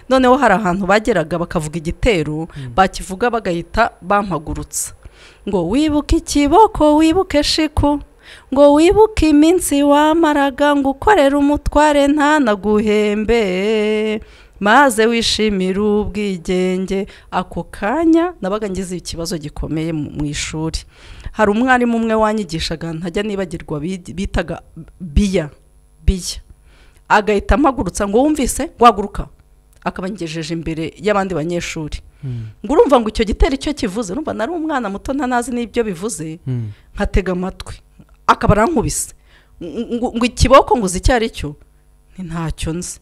noneho hari ahantu bageraga bakavuga igitero bakivuga bagahita bampagurutsa ngo wibuke ikiboko wibuke shiku ngo wibuke iminsi wamaraga ngo ukorere umutware ntanaguhembe maze wishimire ubwigenge ako kanya nabaga ngize ikibazo gikomeye mu ishuri hari umwarimu umwe wanyigishaga ntajya nibagirwa bitaga biya biya agahita amagurutsa ngo wumvise waguruka akaba angejeje imbere y'abandi banyeshuri ngo urumva ngo icyo gitero icyo kivuze urumva nari umwana muto ntanazi n'ibyo bivuze nkatega amatwi akaba arankubise ngo ikiboko ngo uzi icyo ari cyo ni ntacyo nzi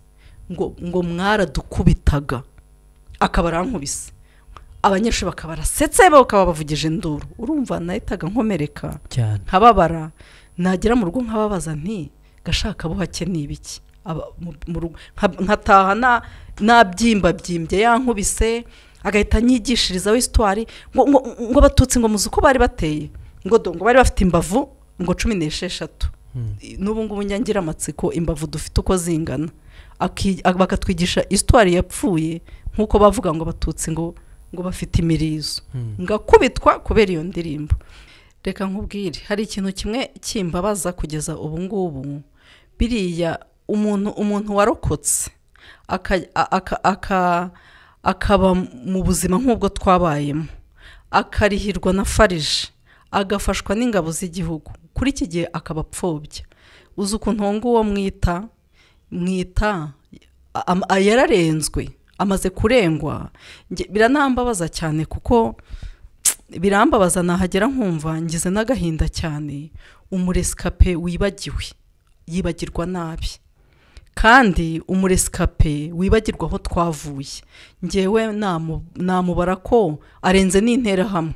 ngo mwaradukubitaga akaba arankubise abanyeshuri bakaba barasetse bakaba bavugije induru urumva nahitaga nkomereka nkababara nagera mu rugo nkababaza nti gashaka buhake ni ibiki nkataha nabyimba byimbye yankubise agahita anyigishirizaho isitwari ngo abatutsi ngo muzi uko bari bateye ngo ngo bari bafite imbavu ngo cumi n'esheshatu n'ubu ngubu nyangira amatsiko imbavu dufite uko zingana bakatwigisha isitwari yapfuye nk'uko bavuga ngo abatutsi ngo ngo bafite imirizo ngakubitwa kubera iyo ndirimbo reka nkubwire hari ikintu kimwe kimbabaza kugeza ubu ngubu biriya umuntu umuntu warokotse akaba mu buzima nk'ubwo twabayemo akarihirwa na farije agafashwa n'ingabo z'igihugu kuri iki gihe akaba apfobya uzi ukuntu uwo nguwo mwita mwita yararenzwe amaze kurengwa biranambabaza cyane kuko birambabaza nahagera nkumva ngize n'agahinda cyane umuresikape wibagiwe yibagirwa nabi kandi umuresikape wibagirwa aho twavuye ngewe namubara ko arenze n'interahamwe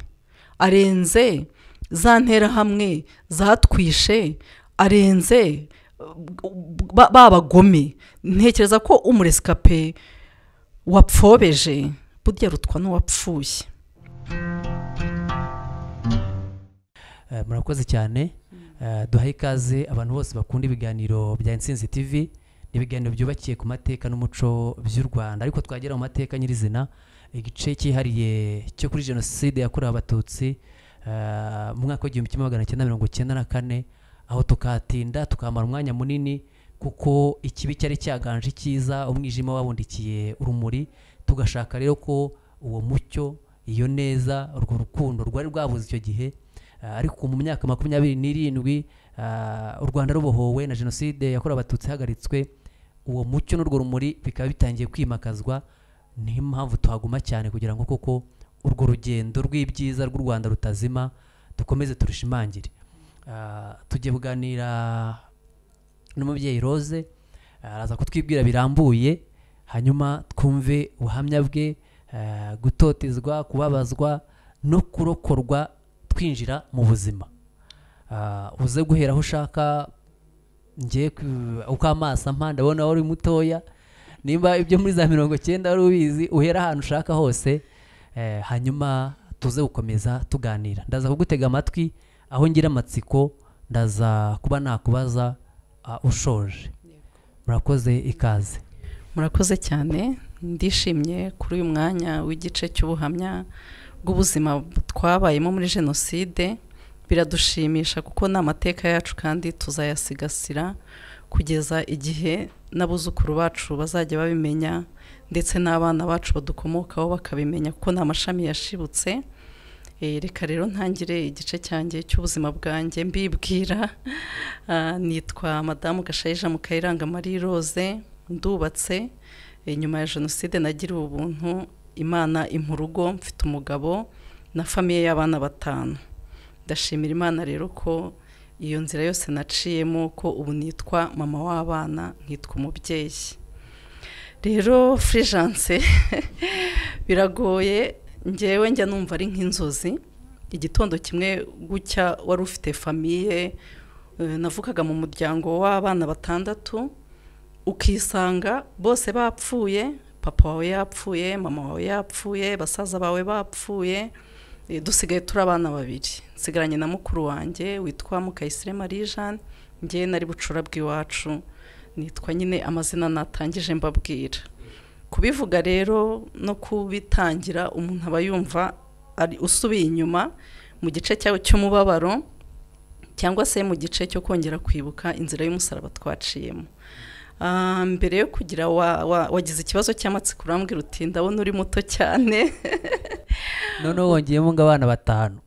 arenze za nterahamwe zatwishe arenze babagome ntekereza ko umuresikape wapfobeje burya rutwa n'uwapfuye murakoze cyane duhaye ikaze abantu bose bakunda ibiganiro bya insinzi tv ni ibiganiro byubakiye ku mateka n'umuco by'u rwanda ariko twagera mu mateka nyirizina igice cyihariye cyo kuri jenoside yakorewe abatutsi mu mwaka w'igihumbi kimwe magana cyenda mirongo icyenda na kane aho tukahatinda tukahamara umwanya munini kuko ikibi cyari cyaganje cyiza umwijima wabundikiye urumuri tugashaka rero ko uwo mucyo iyo neza urwo rukundo rwari rwabuze icyo gihe ariko mu myaka makumyabiri n'irindwi u rwanda rubohowe na jenoside yakorewe abatutsi ihagaritswe uwo mucyo n'urwo rumuri bikaba bitangiye kwimakazwa niyo mpamvu tuhaguma cyane kugira ngo koko urwo rugendo rw'ibyiza rw'u rwanda rutazima dukomeze turushimangire tujye kuganira n'umubyeyi rose araza kutwibwira birambuye hanyuma twumve ubuhamya bwe gutotezwa kubabazwa no kurokorwa twinjira mu buzima uze guhera aho ushaka ngiye uko amaso ampa ndabona wari mutoya nimba ibyo muri za mirongo icyenda wari ubizi uhera ahantu ushaka hose hanyuma tuze gukomeza tuganira ndaza kugutega amatwi aho ngira amatsiko ndaza kuba nakubaza ushoje murakoze ikaze murakoze cyane ndishimye kuri uyu mwanya w'igice cy'ubuhamya bw'ubuzima twabayemo muri jenoside biradushimisha kuko ni amateka yacu kandi tuzayasigasira kugeza igihe n'abuzukuru bacu bazajya babimenya ndetse n'abana bacu badukomokaho bakabimenya kuko ni amashami yashibutse reka rero ntangire igice cyanjye cy'ubuzima bwanjye mbibwira nitwa madamu gashayija mukayiranga marie rose ndubatse nyuma ya jenoside nagiriwe ubuntu imana urugo mfite umugabo na famiye y'abana batanu ndashimira imana rero ko iyo nzira yose naciyemo ko ubu nitwa mama w'abana nkitwa umubyeyi rero furijanse biragoye ngewe njya numva ari nk'inzozi igitondo kimwe gucya wari ufite famiye navugaga mu muryango w'abana batandatu ukisanga bose bapfuye papa wawe yapfuye mama wawe yapfuye basaza bawe bapfuye dusigaye turi abana babiri nsigaranye na mukuru wanjye witwa mukayisire marie jeanne ngewe nari bucura bw'iwacu nitwa nyine amazina natangije mbabwira kubivuga rero no kubitangira umuntu aba yumva ari usubiye inyuma mu gice cyawe cy'umubabaro cyangwa se mu gice cyo kongera kwibuka inzira y'umusaraba twaciyemo Ah, mbere yo kugira wa- wa- wagize ikibazo cy'amatsiko urambwira uti ndabona uri muto cyane noneho wongeyemo ngo abana batanu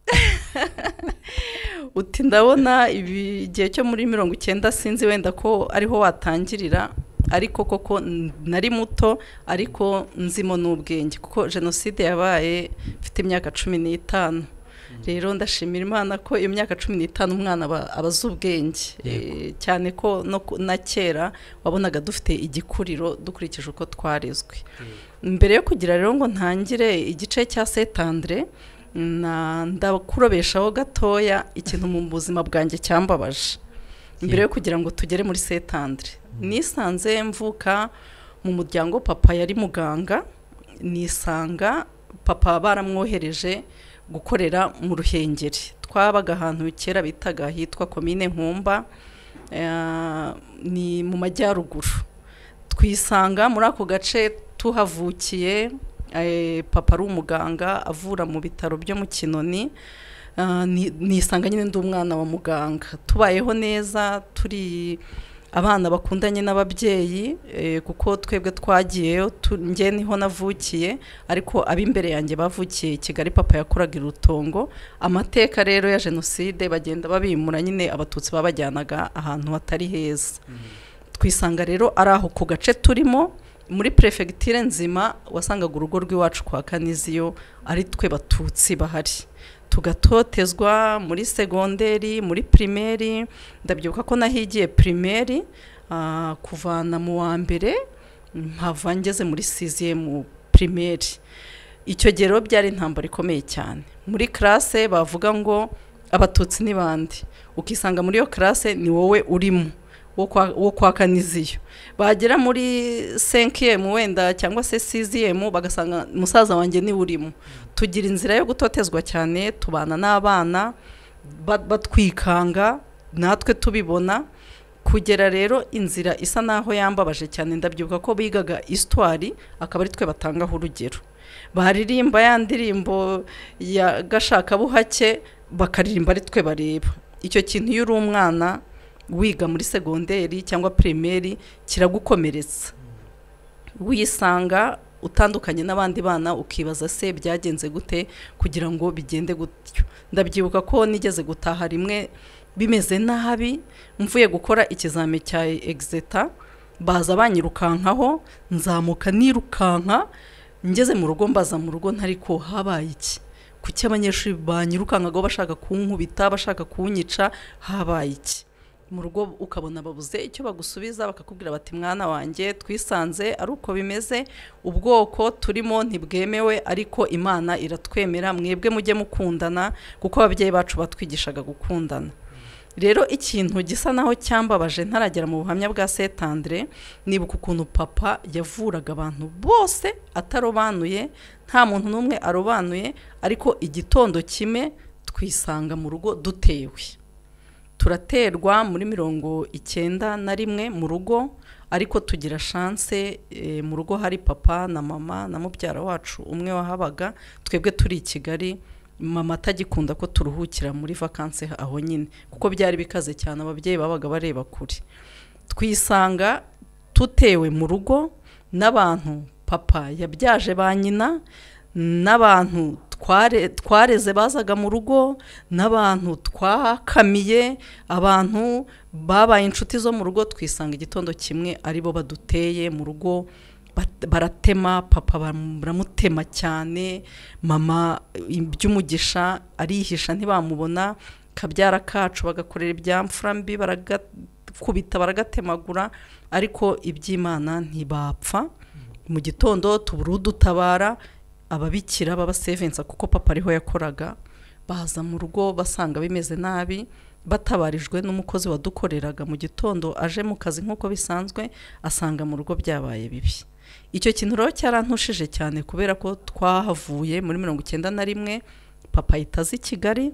uti ndabona ibi igihe cyo muri mirongo icyenda sinzi wenda ko ariho watangirira ariko koko n- nari muto ariko nzimo n'ubwenge kuko jenoside yabaye mfite imyaka cumi n'itanu rero ndashimira imana ko iyo myaka cumi n'itanu umwana aba- aba azi ubwenge Yego. Eh, cyane ko no ku- na kera wabonaga dufite igikuriro dukurikije uko twarezwe mbere yo kugira rero ngo ntangire igice cya setandire na- ndakurobeshaho gatoya ikintu mu buzima bwanjye cyambabaje mbere yo kugira ngo tugere muri setandire nisanze mvuka mu muryango papa yari muganga nisanga papa baramwohereje gukorera mu ruhengeri twabaga ahantu kera bitaga hitwa komine nkumba eh, ni mu majyaruguru twisanga muri ako gace tuhavukiye eh, papa ari umuganga avura mu bitaro byo mu kinoni Ah, ni- nisanga nyine ndi umwana wa muganga tubayeho neza turi abana bakundanye n'ababyeyi eh, kuko twebwe twagiyeyo tu- njye niho navukiye ariko ab'imbere yanjye bavukiye i kigali papa yakoraga i rutongo amateka rero ya jenoside bagenda babimura nyine abatutsi babajyanaga ahantu hatari heza twisanga rero ari aho ku gace turimo muri perefegiture nzima wasangaga urugo rw'iwacu kwa kaniziyo ari twe batutsi bahari tugatotezwa muri segonderi muri pirimeri ndabyibuka ko nahigiye pirimeri ah, kuvana mu wa mbere mpava ngeze muri siziyemu pirimeri icyo gihe rero byari intambara ikomeye cyane muri karase bavuga ngo abatutsi ni bande ukisanga muri iyo karase ni wowe urimo wo kwa- wo kwa kaniziyo bagera muri senkiyemu wenda cyangwa se siziyemu bagasanga musaza wanjye niwe urimo tugira inzira yo gutotezwa cyane tubana n'abana ba- batwikanga natwe tubibona kugera rero inzira isa n'aho yambabaje cyane ndabyibuka ko bigaga isitwari akaba ari twe batangaho urugero baririmba ya ndirimbo ya gashakabuhake bakaririmba ari twe bareba icyo kintu iyo uri umwana wiga muri segonderi cyangwa pirimeri kiragukomeretsa wisanga utandukanye n'abandi bana ukibaza se byagenze gute kugira ngo bigende gutyo ndabyibuka ko nigeze gutaha rimwe bimeze nabi mvuye gukora ikizame cya egizeta baza banyirukankaho nzamuka nirukanka ngeze mu rugo mbaza mu rugo ntari ko habaye iki kuki abanyeshuri banyirukankagaho bashaka kunkubita bashaka kunyica habaye iki mu rugo ukabona babuze icyo bagusubiza bakakubwira bati mwana wanjye twisanze ari uko bimeze ubwoko turimo ntibwemewe ariko imana iratwemera mwebwe mujye mukundana kuko ababyeyi bacu batwigishaga gukundana rero ikintu gisa naho cyambabaje ntaragera mu buhamya bwa setandire nibuka ukuntu papa yavuraga abantu bose atarobanuye nta muntu n'umwe arobanuye ariko igitondo kimwe twisanga mu rugo dutewe turaterwa muri mirongo icyenda na rimwe mu rugo ariko tugira shanse eh, mu rugo hari papa na mama na mubyara wacu umwe wahabaga twebwe turi i kigali mama atagikunda ko turuhukira muri vakanse aho nyine kuko byari bikaze cyane ababyeyi babaga bareba kure twisanga tutewe mu rugo n'abantu papa yabyaje ba nyina n'abantu tware- twareze bazaga mu rugo n'abantu twakamiye abantu babaye inshuti zo mu rugo twisanga igitondo kimwe aribo baduteye mu rugo bat- baratema papa baramutema cyane mama iby'umugisha arihisha ntibamubona kabyara kacu bagakorera ibyamfura mbi baragakubita baragatemagura ariko iby'imana ntibapfa mu gitondo tubura udutabara ababikira b'abasevensa kuko papa ariho yakoraga baza mu rugo basanga bimeze nabi batabarijwe n'umukozi wadukoreraga mu gitondo aje mu kazi nk'uko bisanzwe asanga mu rugo byabaye bibi icyo kintu rero cyarantushije cyane kubera ko twahavuye muri mirongo icyenda na rimwe papa ahita aza i kigali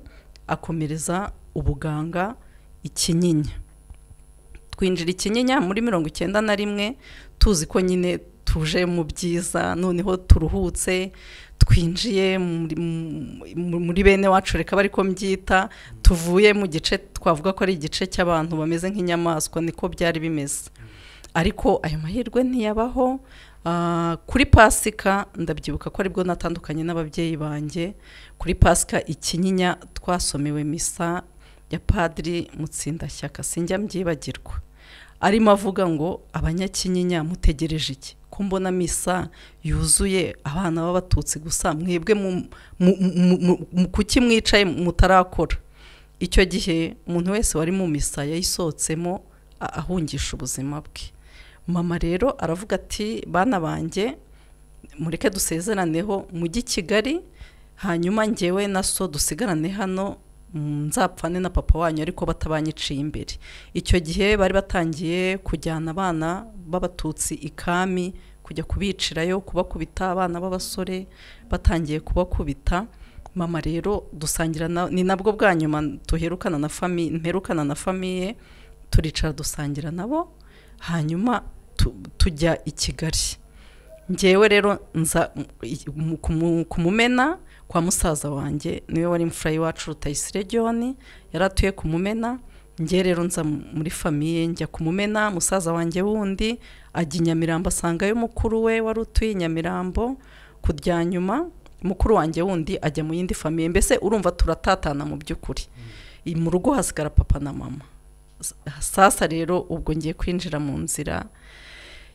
akomereza ubuganga i kinyinya twinjira i kinyinya muri mirongo icyenda na rimwe tuzi ko nyine tuje mu byiza noneho turuhutse twinjiye muri- mu- muri bene wacu reka bari ko mbyita tuvuye mu gice twavuga ko ari igice cy'abantu bameze nk'inyamaswa niko byari bimeze ariko ayo mahirwe ntiyabaho Ah, kuri pasika ndabyibuka ko aribwo natandukanye n'ababyeyi banjye kuri pasika ikinyinya twasomewe misa ya padiri mutsindashyaka sinjya mbyibagirwa arimo avuga ngo abanyakinyinya mutegereje iki ko mbona misa yuzuye abana b'abatutsi gusa mwebwe mu- mu- mu- mu- mu- kuki mwicaye mutarakora icyo gihe umuntu wese wari mu misa yayisohotsemo a- ahungisha ubuzima bwe mama rero aravuga ati bana banjye mureke dusezeraneho mujye i kigali hanyuma ngewe na so dusigarane hano mm, nzapfane na papa wanyu ariko batabanyiciye imbere icyo gihe bari batangiye kujyana abana b'abatutsi ikami kujya kubicirayo kubakubita abana b'abasore batangiye kubakubita mama rero dusangira na, ni nabwo bwa nyuma duherukana na fami mperukana na famiye turicara dusangira nabo hanyuma tu- tujya i kigali ngewe rero nza mu- kumu- kumumena kwa musaza wanjye niwe wari imfura y'iwacu rutayisire john yari atuye kumumena ngewe rero nza mu- muri famiye njya kumumena musaza wanjye wundi ajya i nyamirambo asangayo mukuru we wari utuye i nyamirambo ku rya nyuma mukuru wanjye wundi ajya mu yindi famiye mbese urumva turatatana mu by'ukuri I- mu rugo hasigara papa na mama S- sasa rero ubwo ngiye kwinjira mu nzira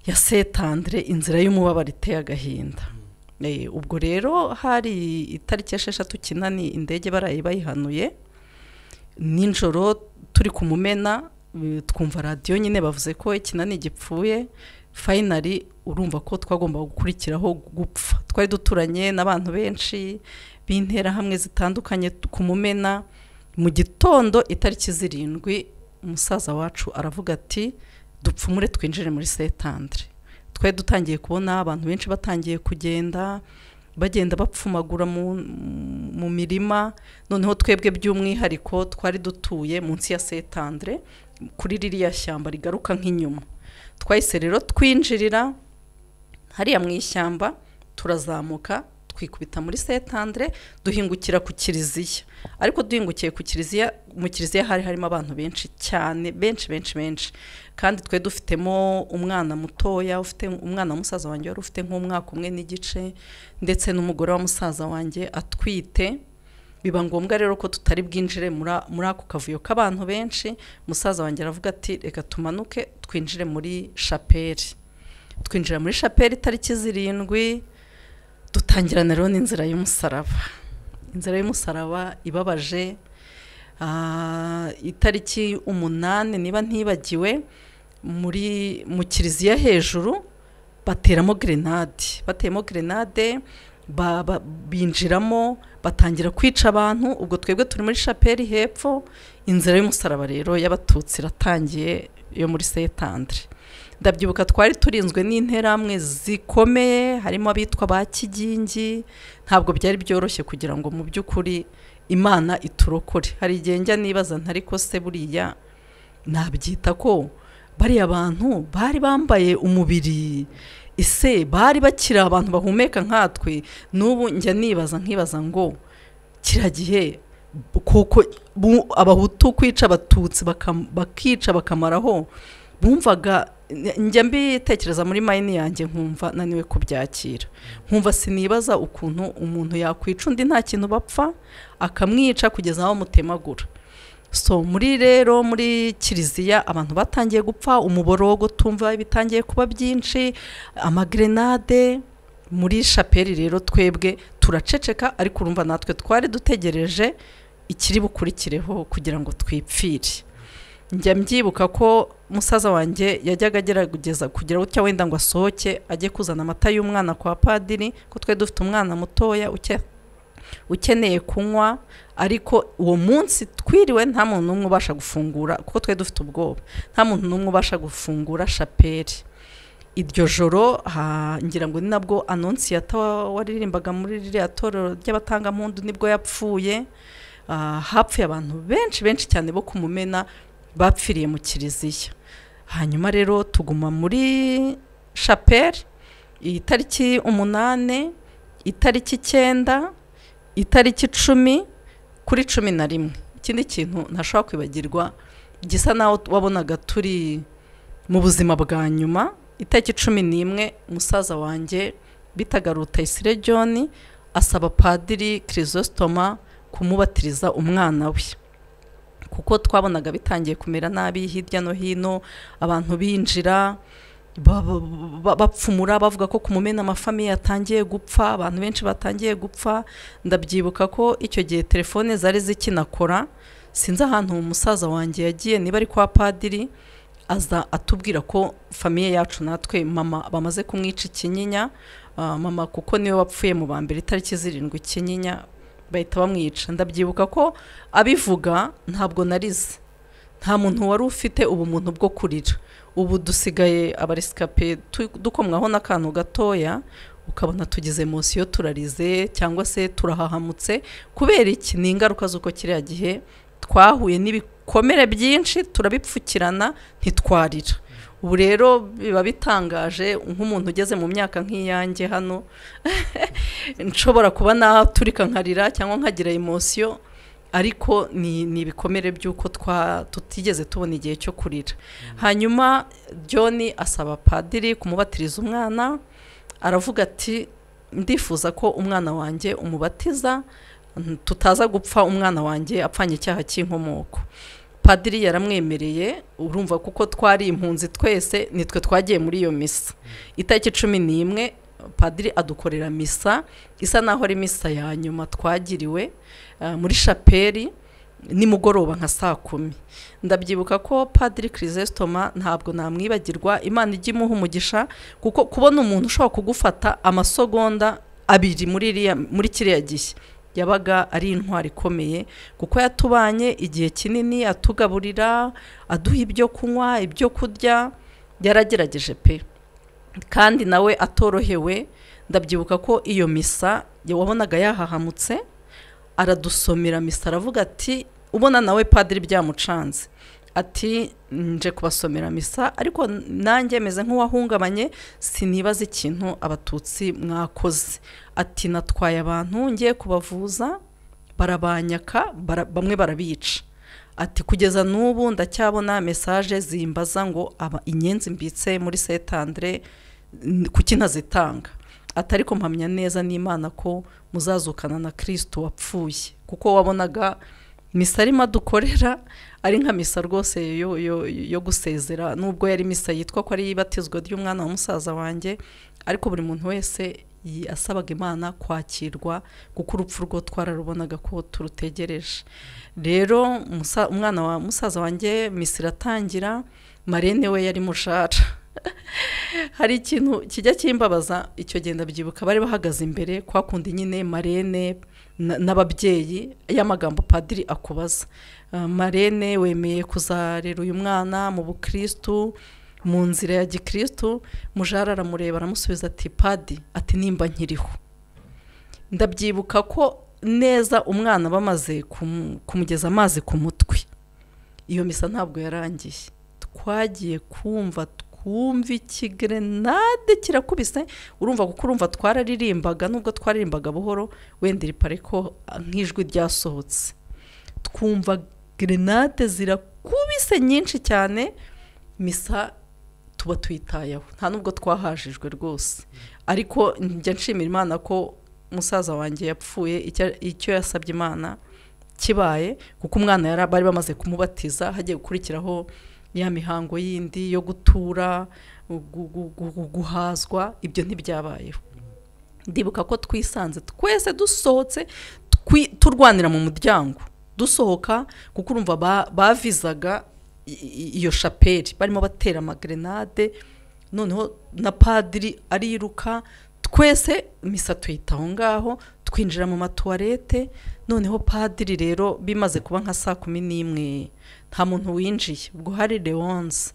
ya setandre inzira y'umubabaro iteye agahinda Eh, ubwo rero hari itariki esheshatu kinani indege baraye bayihanuye nijoro turi kumumena mm, twumva radiyo nyine bavuze ko ikinani gipfuye fayinari urumva ko twagombaga gukurikiraho gupfa twari duturanye n'abantu benshi b'interahamwe zitandukanye kumumena mu gitondo itariki zirindwi umusaza wacu aravuga ati dupfumure twinjire muri setandre twari dutangiye kubona abantu benshi batangiye kugenda bagenda bapfumagura mu, mu mirima noneho twebwe by'umwihariko twari dutuye munsi ya setandre kuri ririya shyamba rigaruka nk'inyuma twahise rero twinjirira hariya mu ishyamba turazamuka twikubita muri setandre duhingukira ku kiliziya ariko duhingukiye ku kiliziya mu kiliziya hari harimo abantu benshi cyane benshi benshi benshi kandi twe dufitemo umwana mutoya ufite umwana wa musaza wanjye wari ufite nk'umwaka umwe n'igice ndetse n'umugore wa musaza wanjye atwite biba ngombwa rero ko tutari bwinjire muri- muri ako kavuyo k'abantu benshi musaza wanjye aravuga ati reka tumanuke twinjire muri shapeli twinjira muri shapeli itariki zirindwi dutangirana rero n'inzira y'umusaraba inzira y'umusaraba ibabaje ah, itariki umunani niba ntibagiwe muri mu kiliziya hejuru bateramo grenade bateyemo grenade ba- ba- binjiramo batangira kwica abantu ubwo twebwe turi muri shapeli hepfo inzira y'umusaraba rero y'abatutsi iratangiye yo muri setandre ndabyibuka twari turinzwe n'interahamwe zikomeye harimo abitwa ba kigingi ntabwo byari byoroshye kugira ngo mu by'ukuri imana iturokore hari igihe njya nibaza ntari ko se buriya nabyita ko bariya bantu bari bambaye umubiri ese bari bakiri abantu bahumeka nkatwe n'ubu njya nibaza nkibaza ngo kiriya gihe kuko bu- abahutu kwica abatutsi bakam- bakica bakamaraho bumvaga njya mbitekereza muri mayini yanjye nkumva naniwe kubyakira nkumva sinibaza ukuntu umuntu yakwica undi nta kintu bapfa akamwica kugeza aho amutemagura so muri rero muri kiliziya abantu batangiye gupfa umuborogo tumva bitangiye kuba byinshi amagrenade muri shapeli rero twebwe turaceceka ariko urumva natwe twari dutegereje ikiri bukurikireho kugira ngo twipfire njya mbyibuka ko musaza wanjye yajyaga agerageza kugira utya wenda ngo asohoke ajye kuzana amata y'umwana kwa padiri ko twe dufite umwana mutoya uke- ukeneye kunywa ariko uwo munsi twiriwe nta muntu n'umwe ubasha gufungura kuko twe dufite ubwoba nta muntu n'umwe ubasha gufungura shapeli iryo joro ha- ngira ngo ni nabwo anonsiyata wa- waririmbaga muri ririya torero ry'abatangampundu nibwo yapfuye Ah, hapfuye abantu benshi benshi cyane bo kumumena bapfiriye mu kiliziya hanyuma rero tuguma muri shapeli iyi tariki umunani itariki icyenda itariki icumi kuri cumi na rimwe ikindi kintu ntashobora kwibagirwa gisa naho wabonaga turi mu buzima bwa nyuma itariki cumi n'imwe umusaza wanjye bitaga rutayisire john asaba padiri kirisositoma kumubatiriza umwana we kuko twabonaga bitangiye kumera nabi hirya no hino abantu binjira ba- ba- ba- bapfumura bavuga ko ku mumena amafamiye yatangiye gupfa abantu benshi batangiye gupfa ndabyibuka ko icyo gihe telefone zari zikinakora sinzi ahantu umusaza wanjye yagiye niba ari kwa padiri aza atubwira ko famiye yacu natwe mama bamaze kumwica ikinyinya ah, mama kuko niwe wapfuye mu ba mbere itariki zirindwi ikinyinya bahita bamwica ndabyibuka ko abivuga ntabwo narize nta muntu wari ufite ubumuntu bwo kurira ubu dusigaye abaresikape tu- dukomwaho n'akantu gatoya ukabona tugize munsi yo turarize cyangwa se turahahamutse kubera iki ni ingaruka z'uko kiriya gihe twahuye n'ibikomere byinshi turabipfukirana ntitwarira ubu rero biba bitangaje nk'umuntu ugeze mu myaka nk'iyanjye hano nshobora kuba naturika nkarira cyangwa nkagira emosiyo ariko ni ni ibikomere by'uko twa tutigeze tubona igihe cyo kurira hanyuma john asaba padiri kumubatiriza umwana aravuga ati ndifuza ko umwana wanjye umubatiza mm, tutaza gupfa umwana wanjye apfanye icyaha cy'inkomoko padiri yaramwemereye urumva kuko twari impunzi twese nitwe twagiye muri iyo misa itariki cumi n'imwe padiri adukorera misa isa naho ari misa ya nyuma twagiriwe eh, muri shapeli nimugoroba nka saa kumi ndabyibuka ko padiri kirisesitoma ntabwo namwibagirwa imana ijya imuha umugisha kuko kubona umuntu ushobora kugufata amasogonda abiri muri iriya- muri kiriya gihe yabaga ari intwari ikomeye kuko yatubanye igihe kinini atugaburira aduha ibyo kunywa ibyo kurya yaragerageje pe kandi nawe atorohewe ndabyibuka ko iyo misa wabonaga yahahamutse aradusomera misa aravuga ati ubona nawe padiri byamucanze ati nje kubasomera misa ariko nanjye meze nk'uwahungabanye sinibaza ikintu abatutsi mwakoze ati natwaye abantu ngiye kubavuza barabanyaka bara, bamwe barabica ati kugeza n'ubu ndacyabona mesaje zimbaza ngo aba inyenzi mbitse muri Saint Andre n- kuki ntazitanga atari mpamya neza n'imana ko muzazukana na kirisito wapfuye kuko wabonaga misa arimo adukorera ari nka misa rwose yo, yo, yo gusezera nubwo yari misa yitwa ko ari ibatizwa ry'umwana wa musaza wanjye ariko buri muntu wese yi- asabaga imana kwakirwa kuko urupfu rwo twararubonaga ko turutegereje rero musa- umwana wa musaza wanjye misa iratangira marene we yari mushara hari ikintu kijya kimbabaza icyo gihe ndabyibuka bari bahagaze imbere kwa kundi nyine marene na- n'ababyeyi y'amagambo padiri akubaza Ah, marene wemeye kuzarera uyu mwana mu bukirisitu mu nzira ya gikirisitu mujara aramureba aramusubiza ati padi ati nimba nkiriho ndabyibuka ko neza umwana bamaze kumu- kumugeza amazi ku mutwe iyo misa ntabwo yarangiye twagiye kumva twumva ikigerenade kirakubise urumva kuko urumva twararirimbaga nubwo twaririmbaga buhoro wendera ipare ko ah, nk'ijwi ryasohotse twumva gerenade zirakubise nyinshi cyane misa tuba tuyitayeho nta nubwo twahajijwe rwose ariko njya nshimira imana ko musaza wanjye yapfuye icya- icyo yasabye imana kibaye kuko umwana yari bari bamaze kumubatiza hagiye gukurikiraho ya mihango yindi yo gutura gu- gu- gu- guhazwa ibyo ntibyabayeho ndibuka ko twisanze twese dusohotse twi- turwanira mu muryango dusohoka kuko urumva ba- bavizaga i- i- iyo shapeli barimo batera amagrenade noneho na padiri ariruka twese misa tuyita aho ngaho twinjira mu matuwarete noneho padiri rero bimaze kuba nka saa kumi n'imwe nta muntu winjiye ubwo hari leonze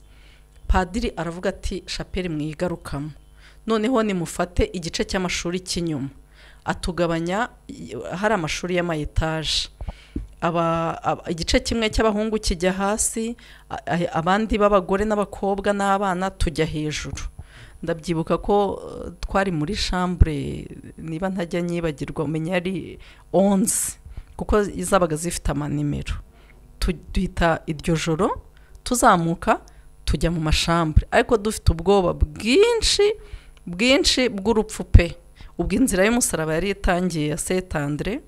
padiri aravuga ati shapeli mwigarukamo noneho nimufate igice cy'amashuri cy'inyuma atugabanya i- hari amashuri y'amayetaje aba, aba, igice kimwe cy'abahungu kijya hasi a- a- abandi b'abagore n'abakobwa n'abana tujya hejuru ndabyibuka ko eh, twari muri shambure niba ntajya nyibagirwa umenya ari onze kuko zabaga zifite amanimero Tu- duhita iryo joro tuzamuka tujya mu mashambure ariko dufite ubwoba bwinshi bwinshi bw'urupfu pe ubwo inzira y'umusaraba yari itangiye ya setandire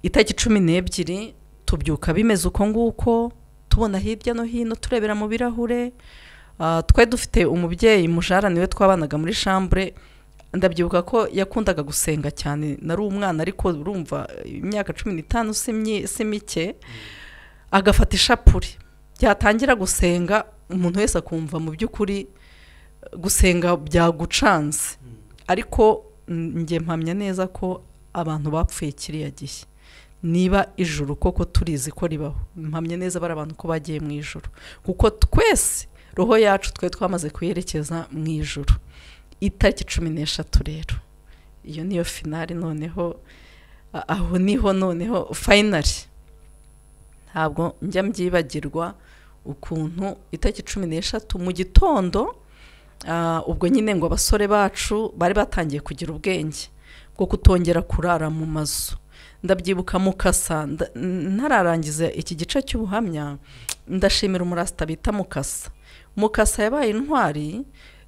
itariki cumi n'ebyiri tubyuka bimeze uko nguko tubona hirya no hino turebera mu birahure Ah, twari dufite umubyeyi mujara niwe twabanaga muri shambure ndabyibuka ko yakundaga gusenga cyane nari umwana ariko urumva imyaka cumi n'itanu si myi- si mike agafata ishapure byatangira gusenga umuntu wese akumva mu by'ukuri gusenga byagucanze ariko mm, njye mpamya neza ko abantu bapfuye kiriya gihe niba ijuru koko turizi ko ribaho mpamya neza bari abantu ko bagiye mu ijuru kuko twese roho yacu twe twamaze kuyerekeza mu ijuru itariki cumi n'eshatu rero iyo niyo finari noneho a- aho niho noneho fayinari ntabwo njya mbyibagirwa ukuntu itariki cumi n'eshatu mu gitondo ah, ubwo nyine ngo abasore bacu bari batangiye kugira ubwenge bwo kutongera kurara mu mazu ndabyibuka mukasa nda- ntararangiza iki gice cy'ubuhamya ndashimira umurasita bita mukasa mukasa yabaye intwari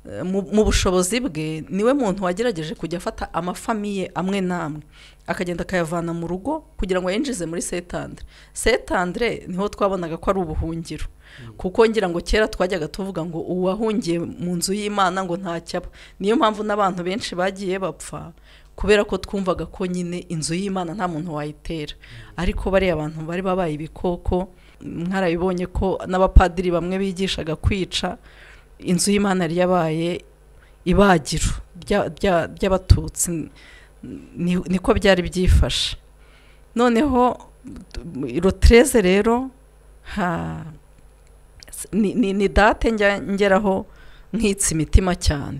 eh, mu- mu bushobozi bwe niwe muntu wagerageje kujya afata amafamiye amwe n'amwe akagenda akayavana mu rugo kugira ngo yinjize muri setandire setandire niho twabonaga ko ari ubuhungiro kuko ngira ngo kera twajyaga tuvuga ngo uwahungiye mu nzu y'imana ngo ntacyaba niyo mpamvu n'abantu benshi bagiye bapfa kubera ko twumvaga ko nyine inzu y'imana nta muntu wayitera ariko bariya abantu bari babaye ibikoko mwarabibonye ko n'abapadiri bamwe bigishaga kwica inzu y'imana yari yabaye ibagiro rya- rya- ry'abatutsi ni- niko byari byifashe noneho rotereze rero ha ni, ni, ni date njya ngeraho nkitse imitima cyane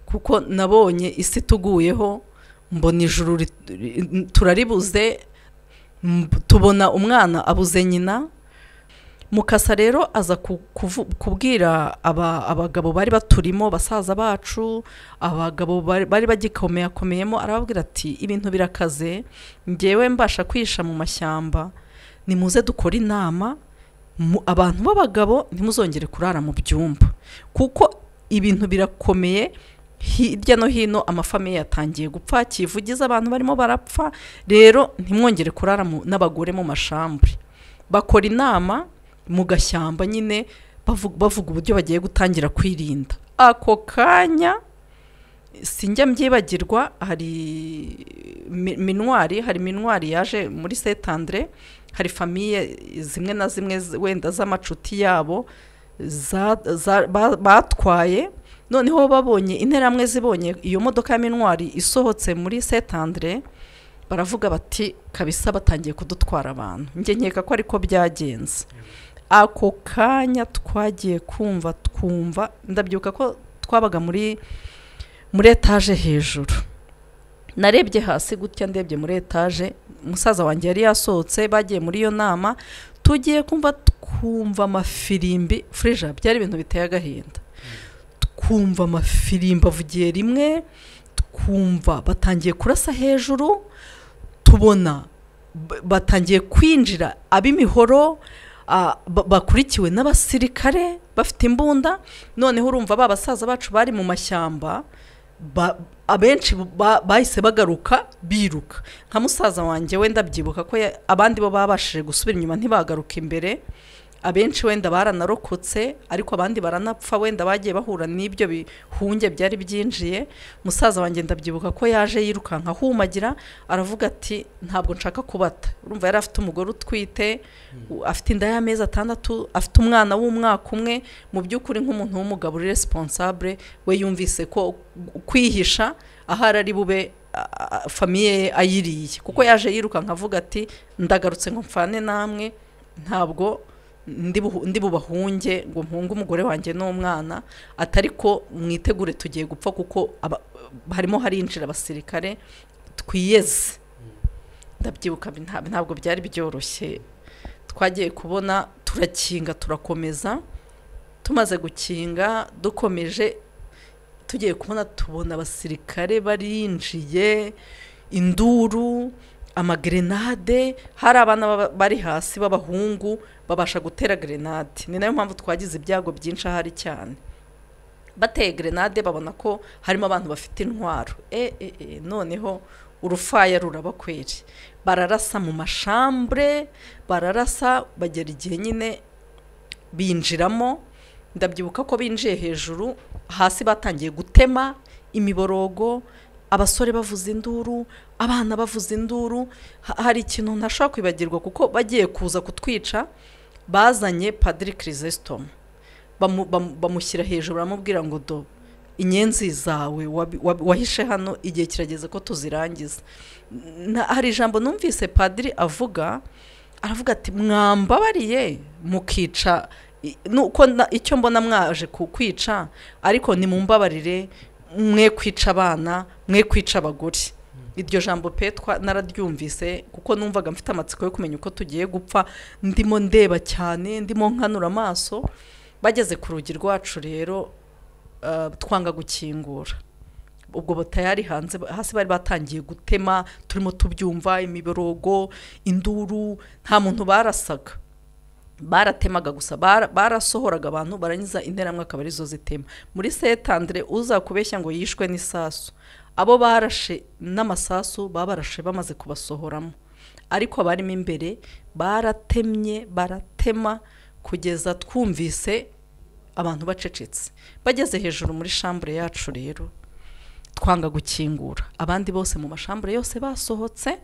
kuko nabonye isi tuguyeho mbona ijuru rit- ri- turaribuze mb- tubona umwana abuze nyina mukasa rero aza ku- kuvu- kubwira aba- abagabo bari baturimo basaza bacu abagabo bari bari bagikomeyakomeyemo arababwira ati ibintu birakaze ngewe mbasha kwihisha mu mashyamba nimuze dukore inama mu- abantu b'abagabo ntimuzongere kurara mu byumba kuko ibintu birakomeye hirya no hino amafamiye yatangiye gupfa kivugiza abantu barimo barapfa rero ntimwongere kurara mu- n'abagore mu mashambure bakora inama mu gashyamba nyine bavu- bavuga uburyo bagiye gutangira kwirinda ako kanya sinjya mbyibagirwa hari mi- minwari hari minwari yaje muri setandire hari famiye zimwe na zimwe z- wenda z'amacuti yabo za- za- ba- batwaye noneho babonye interamwe zibonye iyo modoka ya minwari isohotse muri setandire baravuga bati kabisa batangiye kudutwara abantu njye nkeka ko ariko byagenze ako kanya twagiye kumva twumva ndabyuka ko twabaga muri muri etaje hejuru narebye hasi gutya ndebye muri etaje umusaza wanjye yari yasohotse bagiye muri iyo nama tugiye kumva twumva amafirimbi furija byari ibintu biteye agahinda twumva amafirimbi avugiye rimwe twumva batangiye kurasa hejuru tubona b- batangiye kwinjira ab'imihoro ah, ba- bakurikiwe n'abasirikare bafite imbunda noneho urumva ba basaza bacu bari mu mashyamba ba- abenshi ba- bahise bagaruka biruka nka musaza wanjye wenda byibuka ko ya- abandi bo babashije gusubira inyuma ntibagaruka imbere abenshi wenda baranarokotse ariko abandi baranapfa wenda bagiye bahura n'ibyo bihunge byari byinjiye musaza wanjye ndabyibuka ko yaje yirukanka ahumagira aravuga ati ntabwo nshaka kubata urumva yari afite umugore utwite afite inda y'amezi atandatu afite umwana w'umwaka umwe mu by'ukuri nk'umuntu w'umugabo uri responsable we yumvise ko kwihisha ahari ari bube a- a- famiye ye ayiriye kuko yaje yirukanka avuga ati ndagarutse ngo mfane namwe ntabwo ndi buhu- ndi bubahunge ngo mpunge umugore wanjye n'umwana atari ko mwitegure tugiye gupfa kuko aba- harimo harinjira abasirikare twiyeze ndabyibuka bi- nta- ntabwo byari byoroshye twagiye kubona turakinga turakomeza tumaze gukinga dukomeje tugiye kubona tubona abasirikare barinjiye induru amagerenade hari abana baba- bari hasi b'abahungu babasha gutera gerenade ni nayo mpamvu twagize ibyago byinshi ahari cyane bateye gerenade babona ko harimo abantu bafite intwaro e, e, e, noneho urufaya ruraba kweri bararasa mu mashambure bararasa bagera igihe nyine binjiramo ndabyibuka ko binjiye hejuru hasi batangiye gutema imiborogo abasore bavuza induru abana bavuza induru Ha- hari ikintu ntashobora kwibagirwa kuko bagiye kuza kutwica bazanye padiri kirisesitomu bamushyira hejuru baramubwira ngo do inyenzi zawe wabi- wabi- wahishe hano igihe kirageze ko tuzirangiza Na- hari ijambo numvise padiri avuga aravuga ati mwambabariye mukica i- nuko na- icyo mbona mwaje ku kwica ariko nimumbabarire mwe kwica abana mwe kwica abagore iryo jambo petwa nararyumvise kuko numvaga mfite amatsiko yo kumenya uko tugiye gupfa ndimo ndeba cyane ndimo nkanura amaso bageze ku rugi rwacu rero eh, twanga gukingura ubwo batayari hanze hasi bari batangiye gutema turimo tubyumva imiborogo induru nta muntu barasaga baratemaga gusa bara- barasohoraga abantu barangiza interamwaka barizo zitema muri setandire uzakubeshya ngo yishwe n'isasu abo barashe n'amasasu babarashe bamaze kubasohoramo ariko abarimo imbere baratemye baratema kugeza twumvise abantu bacecetse bageze hejuru muri shambure yacu rero twanga gukingura abandi bose mu mashambure yose basohotse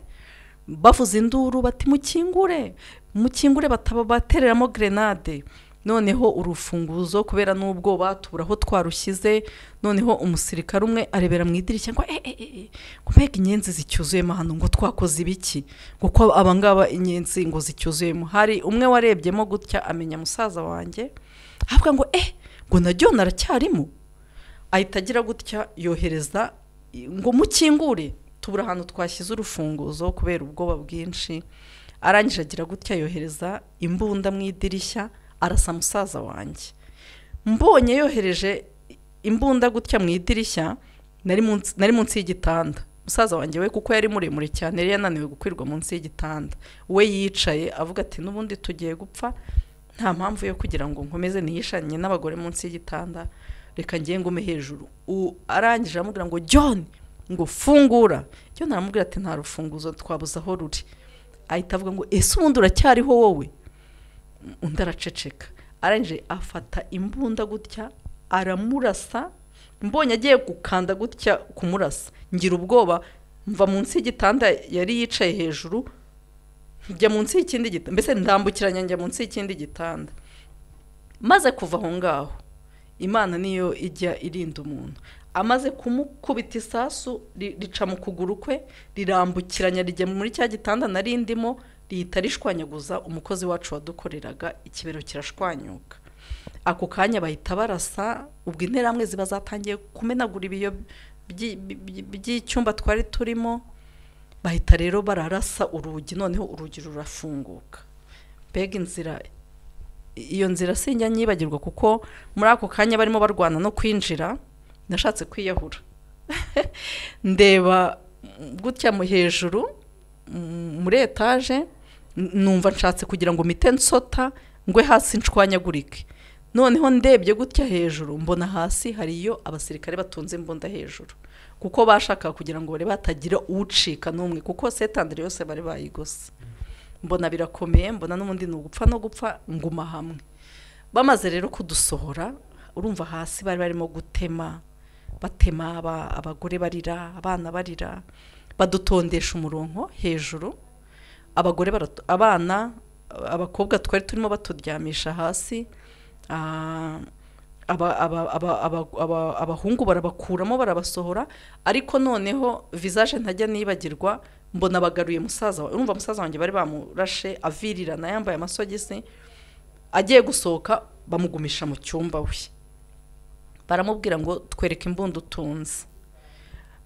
bavuza induru bati mukingure mukingure bataba batereramo gerenade noneho urufunguzo kubera n'ubwo batubura aho twarushyize noneho umusirikare umwe arebera mu idirishya ngo e, e, e, e, ngo mbega inyenzi zicyuzuyemo hano ngo twakoze ibiki ngo ko abangaba inyenzi ngo zicyuzuyemo hari umwe warebyemo gutya amenya musaza wanjye avuga ngo eh ngo naryo naracyarimo ahita agira gutya yohereza i- ngo mukingure tubura ahantu twashyize urufunguzo kubera ubwoba bwinshi arangije agira gutya yohereza imbunda mu idirishya arasa musaza wanjye mbonye yohereje imbunda gutya mu idirishya nari munsi- nari munsi y'igitanda musaza wanjye we kuko yari muremure cyane yari yananiwe gukwirwa munsi y'igitanda we yicaye avuga ati n'ubundi tugiye gupfa nta mpamvu yo kugira ngo nkomeze nihishanye n'abagore munsi y'igitanda reka ngiye ngume hejuru U- arangije aramubwira ngo john ngo fungura john aramubwira ati nta rufunguzo twabuze aho ruri ahita avuga ngo ese ubundi uracyariho wowe undi araceceka arangije afata imbunda gutya aramurasa mbonye agiye gukanda gutya kumurasa ngira ubwoba mva munsi y'igitanda yari yicaye hejuru njya munsi y'ikindi gitanda mbese ndambukiranya njya munsi y'ikindi gitanda maze kuva aho ngaho imana niyo ijya irinda umuntu amaze kumukubita isasu ri- rica mu kuguru kwe rirambukiranya rijya muri cya gitanda nari ndimo rihita rishwanyaguza umukozi wacu wadukoreraga ikibero kirashwanyuka ako kanya bahita barasa ubwo interamwe ziba zatangiye kumenagura ibiyo byi- byi- by'icyumba twari turimo bahita rero bararasa urugi noneho urugi rurafunguka mbega inzira iyo nzira sinjya nyibagirwa kuko muri ako kanya barimo barwana no kwinjira nashatse kwiyahura ndeba mm, gutya mu hejuru mm, muri etaje n- numva nshatse kugira ngo mite nsota ngwe hasi nshwanyagurike noneho ndebye gutya hejuru mbona hasi hariyo abasirikare batunze imbunda hejuru kuko bashakaga kugira ngo bari batagira ucika n'umwe kuko setandire yose bari bayigose mbona birakomeye mbona n'ubundi ni ugupfa no gupfa nguma hamwe bamaze rero kudusohora urumva hasi bari barimo gutema batema aba- abagore barira abana barira badutondesha umurongo hejuru abagore baratu- abana abakobwa twari turimo baturyamisha hasi ah, aba- aba- aba- aba- aba- abahungu barabakuramo barabasohora ariko noneho visage ntajya nibagirwa mbona bagaruye musaza wawe urumva musaza wanjye bari bamurashe avirirana yambaye amasogisi agiye gusohoka bamugumisha mu cyumba we baramubwira ngo twereke imbunda utunze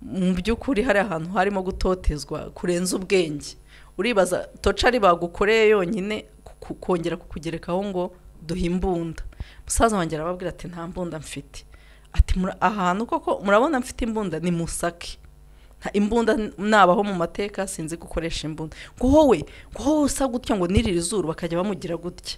mu by'ukuri hari ahantu harimo gutotezwa kurenza ubwenge uribaza tocari bagukoreye yonyine ku- ku- kongera kukugerekaho ngo duhe imbunda musaza wanjye arababwira ati nta mbunda mfite ati "Mura- ahantu koko murabona mfite imbunda ni musake Nta- imbunda n- nabaho mu mateka sinzi gukoresha imbunda ngo wowe ngo wowe usa gutya ngo nirire izuru bakajya bamugira gutya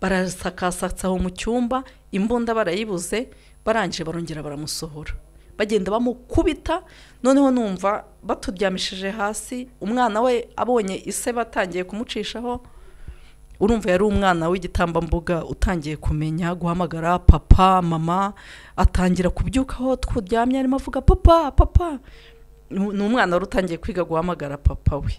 barasakasatsa aho mu cyumba imbunda barayibuze barangije barongera baramusohora bagenda bamukubita noneho numva baturyamishije hasi umwana we abonye ise batangiye kumucishaho urumva yari umwana w'igitambambuga utangiye kumenya guhamagara papa mama atangira kubyuka aho twuryamye arimo avuga papa papa Nu- ni umwana wari utangiye kwiga guhamagara papa we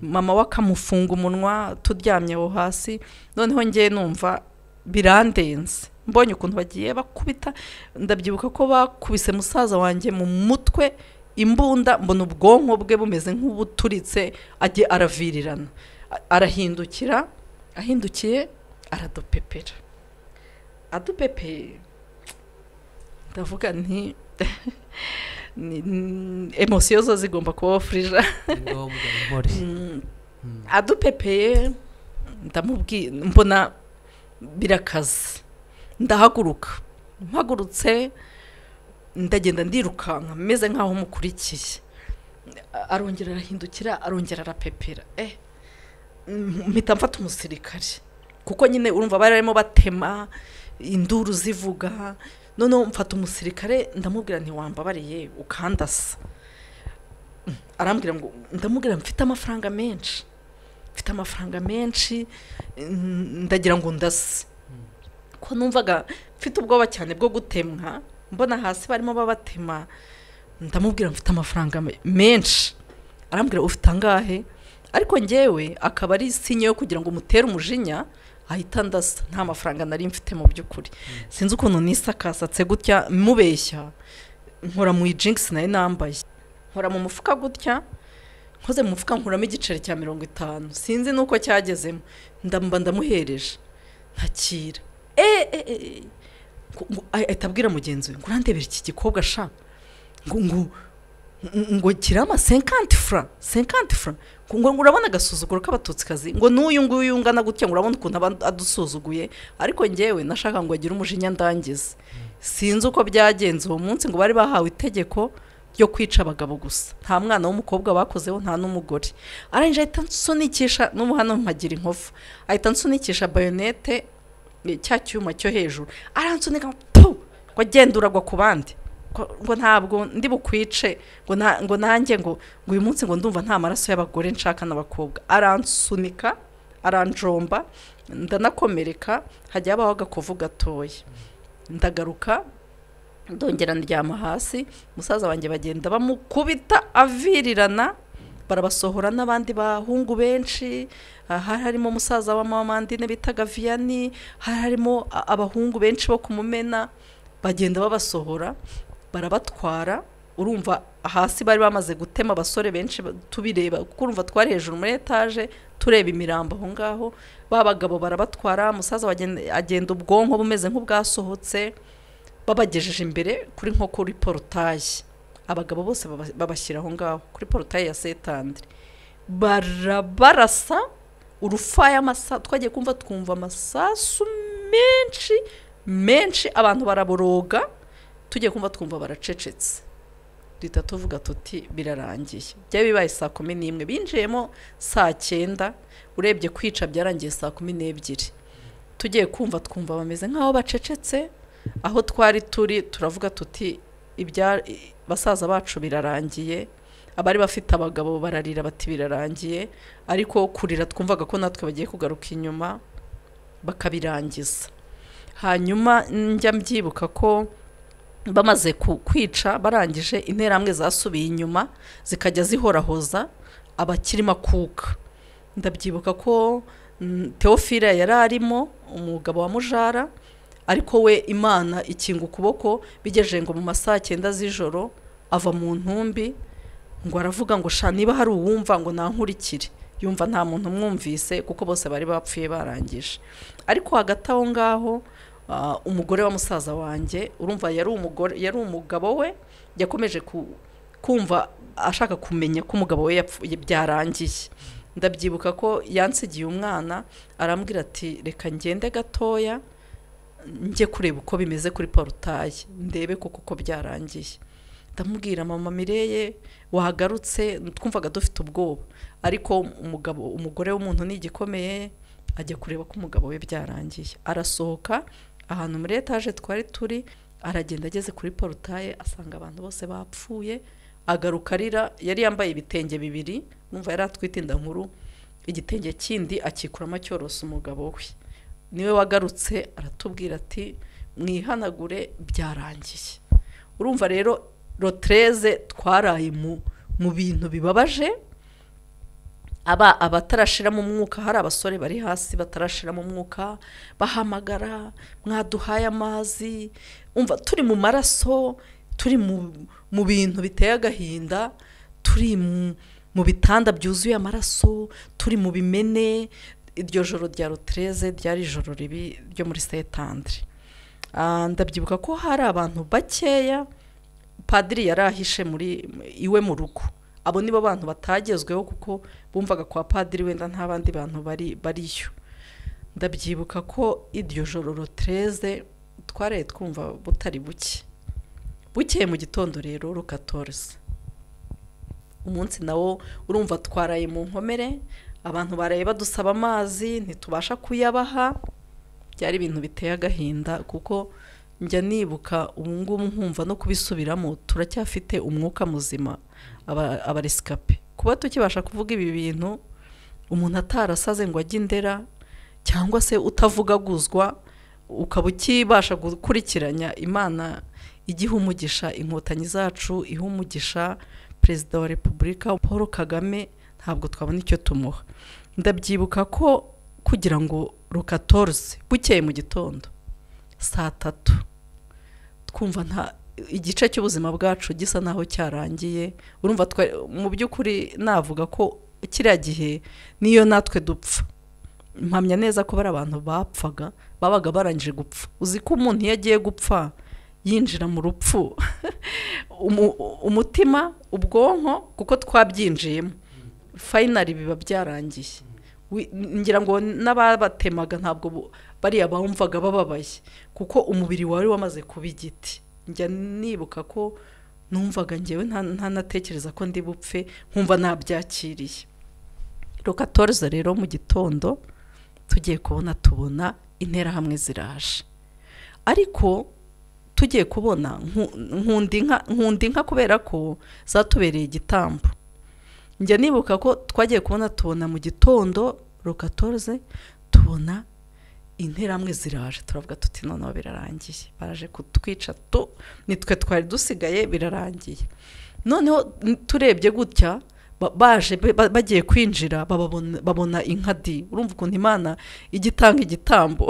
mama we akamufunga umunwa turyamye aho hasi noneho ngewe numva birandenze mbonye ukuntu bagiye bakubita ndabyibuka ko bakubise musaza wanjye mu mutwe imbunda mbona ubwonko bwe bumeze nk'ubuturitse ajye aravirirana A- arahindukira ahindukiye aradupepera adupepeye ndavuga nti ni- ni- emosiyo zo zigomba kubaho furija ni ngombwa intore Mm, Mm. adupepeye ndamubwira mbona birakaze ndahaguruka mpagurutse ndagenda ndirukanka meze nk'aho mukurikiye A- arongera arahindukira arongera arapepera eh mm, mpita mfata umusirikare kuko nyine urumva bari barimo batema induru zivuga noneho mfata umusirikare ndamubwira ntiwambabariye ukandasa arambwira ngo ndamubwira mfite amafaranga menshi mfite amafaranga menshi mm, ndagira ngo ndase ko numvaga mfite ubwoba cyane bwo gutemwa mbona hasi barimo babatema ndamubwira mfite amafaranga me- menshi arambwira ufite angahe ariko ngewe akaba ari sinye yo kugira ngo umutere umujinya ahita ndasa nta mafaranga nari mfite mu by'ukuri sinzi ukuntu nisakasatse gutya mubeshya nkora mu ijingisi nari nambaye nkora mu mufuka gutya nkoze mu mufuka nkuramo igiceri cya mirongo itanu sinzi nuko cyagezemo ndamba ndamuhereje ntakira eh, eh, eh, eh. Ngo- ngo- ah, ahita abwira mugenzi we ngo urandebera iki gikobwa sha ngo ngo ngo- ngo kirama 50 francs 50 francs ngo ngo urabona agasuzuguro k'abatutsikazi ngo n'uyu nguyu ungana gutya ngo urabona ukuntu aba adusuzuguye ariko njyewe nashaka ngo agire umujinya ndangize sinzi uko byagenze uwo munsi ngo bari bahawe itegeko ryo kwica abagabo gusa nta mwana w'umukobwa bakozeho nta n'umugore arangije ahita nsunikisha n'ubu hano mpagira inkovu ahita nsunikisha bayonete ni cya cyuma cyo hejuru aransunika pu ngo agenda uragwa ku bandi Ko- ngo ntabwo ndi bukwice ngo na- ngo nanjye ngo ngo uyu munsi ngo ndumva nta maraso y'abagore nshaka n'abakobwa aransunika aranjomba ndanakomereka hajya habaho agakovu gatoya ndagaruka ndongera ndyama hasi musaza wanjye bagenda bamukubita avirirana barabasohora n'abandi bahungu benshi aha hari harimo umusaza wa mama mandine bitaga viyani hari harimo a- abahungu benshi bo kumumena bagenda babasohora barabatwara urumva hasi bari bamaze gutema abasore benshi ba- tubireba kuko urumva twari hejuru muri etaje tureba imirambo aho ngaho ba bagabo barabatwara umusaza wagen- agenda ubwonko bumeze nk'ubwasohotse babagejeje imbere kuri nko kuri porotaye abagabo bose baba- babashyira aho ngaho kuri porotaye ya setandire barabarasa urufayamasa twagiye kumva twumva amasasu menshi menshi abantu baraboroga tugiye kumva twumva baracecetse duhita tuvuga tuti birarangiye byari bibaye saa kumi n'imwe binjiyemo saa cyenda urebye kwica byarangiye saa kumi n'ebyiri tugiye kumva twumva bameze nk'aho bacecetse aho twari turi turavuga tuti ibya i- basaza bacu birarangiye abari bafite abagabo bararira bati birarangiye ariko kurira twumvaga ko natwe bagiye kugaruka inyuma bakabirangiza hanyuma njya mbyibuka ko bamaze ku- kwica barangije interahamwe zasubiye inyuma zikajya zihorahoza abakiri makuka ndabyibuka ko mm, teofila yari arimo umugabo wa mujara ariko we imana ikinga ukuboko bigejeje ngo mu masaha cyenda z'ijoro ava mu ntumbi ngo aravuga ngo sha niba hari uwumva ngo nankurikire yumva nta muntu umwumvise kuko bose bari bapfuye barangije ariko hagati aho ngaho ah, umugore wa musaza wanjye urumva yari umugore yari umugabo we yakomeje ku, kumva ashaka kumenya ko umugabo we yapfuye byarangiye ndabyibuka ko yansigiye umwana arambwira ati reka ngende gatoya njye kureba uko bimeze kuri porutaye ndebe koko uko byarangiye ndamubwira mama mireye wahagarutse twumvaga dufite ubwoba ariko umugabo umugore w'umuntu ni igikomeye ajya kureba ko umugabo we byarangiye arasohoka ahantu muri etaje twari turi aragenda ageze kuri porutaye asanga abantu bose bapfuye agaruka arira yari yambaye ibitenge bibiri numva yari atwite inda nkuru igitenge kindi akikuramo acyorosa umugabo we niwe wagarutse aratubwira ati mwihanagure byarangiye urumva rero rotereze twaraye mu mu bintu bibabaje aba abatarashiramo umwuka hari abasore bari hasi batarashiramo umwuka bahamagara mwaduhaye amazi umva turi mu maraso turi mu mu bintu biteye agahinda turi mu- mu bitanda byuzuye amaraso turi mu bimene iryo joro rya rotereze ryari ijoro ribi ryo muri setandire Ah, ndabyibuka ko hari abantu bakeya padiri yari ahishe muri iwe mu rugo abo nibo bantu batagezweho kuko bumvaga kwa padiri wenda nta bandi bantu bari bariyo ndabyibuka ko iryo joro rotereze twaraye twumva butari buke bukeye mu gitondo rero rukatorisi umunsi nawo urumva twaraye mu nkomere abantu baraye badusaba amazi ntitubasha kuyabaha byari ibintu biteye agahinda kuko njya nibuka ubu ngubu nkumva no kubisubiramo turacyafite umwuka muzima aba- abaresikape kuba tukibasha kuvuga ibi bintu umuntu atarasaze ngo ajye indera cyangwa se utavugaguzwa ukaba ukibasha gukurikiranya imana igiha umugisha inkotanyi zacu iha umugisha perezida wa repubulika paul kagame ntabwo twabona icyo tumuha ndabyibuka ko kugira ngo rukatoruse bukeye mu gitondo saa tatu twumva nta igice cy'ubuzima bwacu gisa naho cyarangiye urumva twa- mu by'ukuri navuga ko kiriya gihe niyo natwe dupfa mpamya neza ko bari abantu bapfaga babaga barangije gupfa uzi ko umuntu iyo agiye gupfa yinjira mu rupfu Umu- umutima ubwonko kuko twabyinjiyemo fayinari biba byarangiye Wi- ngira ngo n'ababatemaga ntabwo bu- bariya bumvaga bababaye kuko umubiri wari wamaze kuba igiti njya nibuka ko numvaga ngewe nta- ntanatekereza ko ndi bupfe nkumva ntabyakiriye rukatoriza rero mu gitondo tugiye kubona tubona interahamwe ziraje ariko tugiye kubona nku- nkunda inka nkunda inka kubera ko zatubereye igitambo njya nibuka ko twagiye kubona tubona mu gitondo rukatorze tubona interamwe ziraje turavuga tuti noneho birarangiye baraje kutwica tu nitwe twari dusigaye birarangiye noneho n- turebye gutya ba- baje be- ba- bagiye kwinjira bababona- babona inka di urumva ukuntu imana ijya itanga igitambo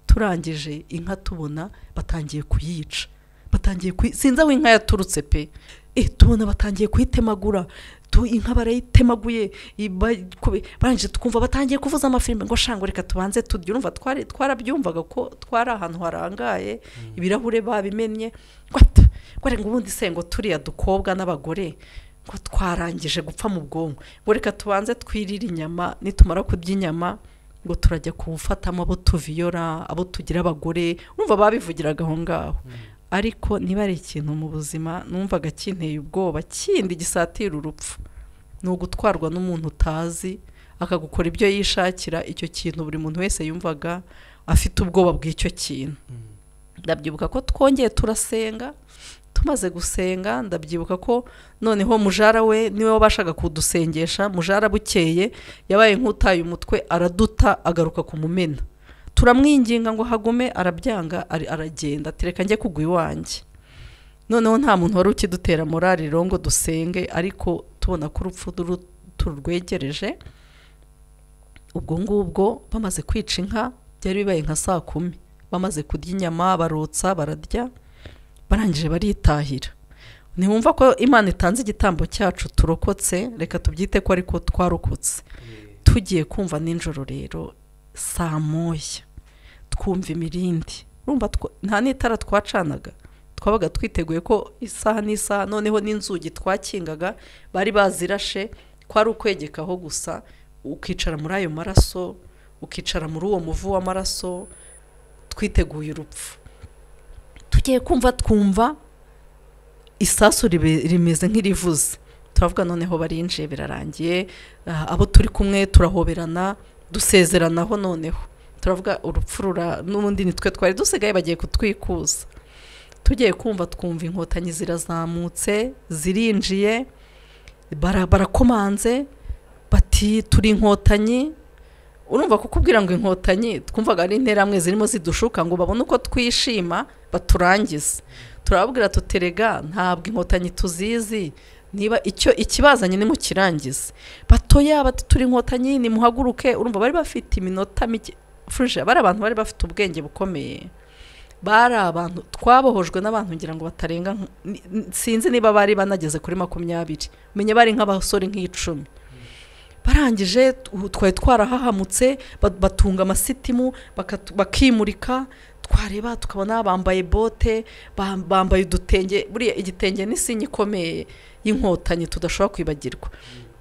turangije inka tubona batangiye kuyica batangiye kuyi- sinzi aho inka yaturutse pe Eh, tubona batangiye kuyitemagura tu, inka barayitemaguye i- ba- kube- barangije tukumva batangiye kuvuza amafilime ngo shango reka tubanze turye urumva twari twarabyumvaga ko twari ahantu harangaye ibirahure babimennye ngo ata, ngo reka ubundi se ngo turiya dukobwa n'abagore ngo twarangije gupfa mu bwonko ngo reka tubanze twirire inyama nitumara kurya inyama ngo turajya kuwufatamo abo tuviyora abo tugira abagore urumva babivugiraga aho ngaho ariko niba ari ikintu mu buzima numvaga kinteye ubwoba kindi gisatira urupfu ni ugutwarwa n'umuntu utazi akagukora ibyo yishakira icyo kintu buri muntu wese yumvaga afite ubwoba bw'icyo kintu ndabyibuka ko twongeye turasenga tumaze gusenga ndabyibuka ko noneho mujara we niwe wabashaga kudusengesha mujara bukeye yabaye nk'utaye umutwe araduta agaruka kumumena turamwinginga ngo hagume arabyanga ari- aragenda ati reka njye kugwa iwanjye noneho nta muntu wari ukidutera morali rero ngo dusenge ariko tubona ko urupfu ru- turwegereje ubwo ngubwo bamaze kwica inka byari bibaye nka saa kumi bamaze kurya inyama barotsa bararya barangije baritahira ntiwumva ko imana itanze igitambo cyacu turokotse reka tubyite ko ariko twarokotse tugiye kumva nijoro rero saa moya twumva imirindi urumva two- nta n'itara twacanaga twabaga twiteguye ko isaha n'isaha noneho n'inzugi twakingaga bari bazirashe kwari ukwegekaho gusa ukicara muri ayo maraso ukicara muri uwo muvu w'amaraso twiteguye urupfu tugiye kumva twumva isasu ribe- rimeze nk'irivuze turavuga noneho barinjiye birarangiye ah, abo turi kumwe turahoberana dusezeranaho noneho turavuga urupfu rura n'ubundi nitwe twari dusigaye bagiye kutwikuza tugiye kumva twumva inkotanyi zirazamutse zirinjiye bara- barakomanze bati turi inkotanyi urumva kukubwira ngo inkotanyi twumvaga ari interamwe zirimo zidushuka ngo babone uko twishima baturangize turababwira tuterega ntabwo inkotanyi tuzizi niba icyo ikibazanye nimukirangize batoya bati turi inkotanyi nimuhaguruke urumva bari bafite iminota mike furije bari abantu bari bafite ubwenge bukomeye bari abantu twabohojwe n'abantu ngira ngo batarenga nk- ni- ni- sinzi niba bari banageze kuri makumyabiri menya bari nk'abasore nk'icumi barangije tu- twari twarahahamutse ba- batunga amasitimu bakatu- bakimurika twareba tukabona bambaye bote bam- bambaye udutenge buriya igitenge ni sinye ikomeye y'inkotanyi tudashobora kwibagirwa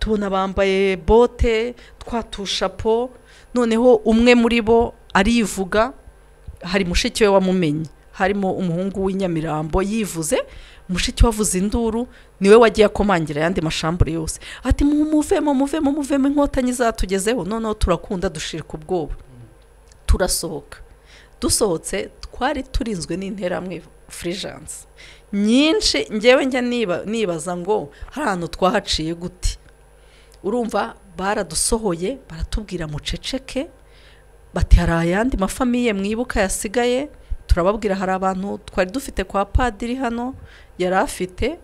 tubona bambaye bote twatushapo noneho umwe muri bo arivuga hari mushiki we wamumenye harimo umuhungu w'inyamirambo yivuze mushiki we avuze induru niwe wagiye akomangira ayandi mashambure yose ati mu muvemo muvemo muvemo inkotanyi zatugezeho noneho turakunda dushirika ubwoba turasohoka dusohotse twari turinzwe n'interamwe furijanse nyinshi ngewe njya niba nibaza ngo hari ahantu twahaciye gute urumva baradusohoye baratubwira muceceke bati hari ayandi mafamiye mwibuka yasigaye turababwira hari abantu twari dufite kwa padiri hano yari afite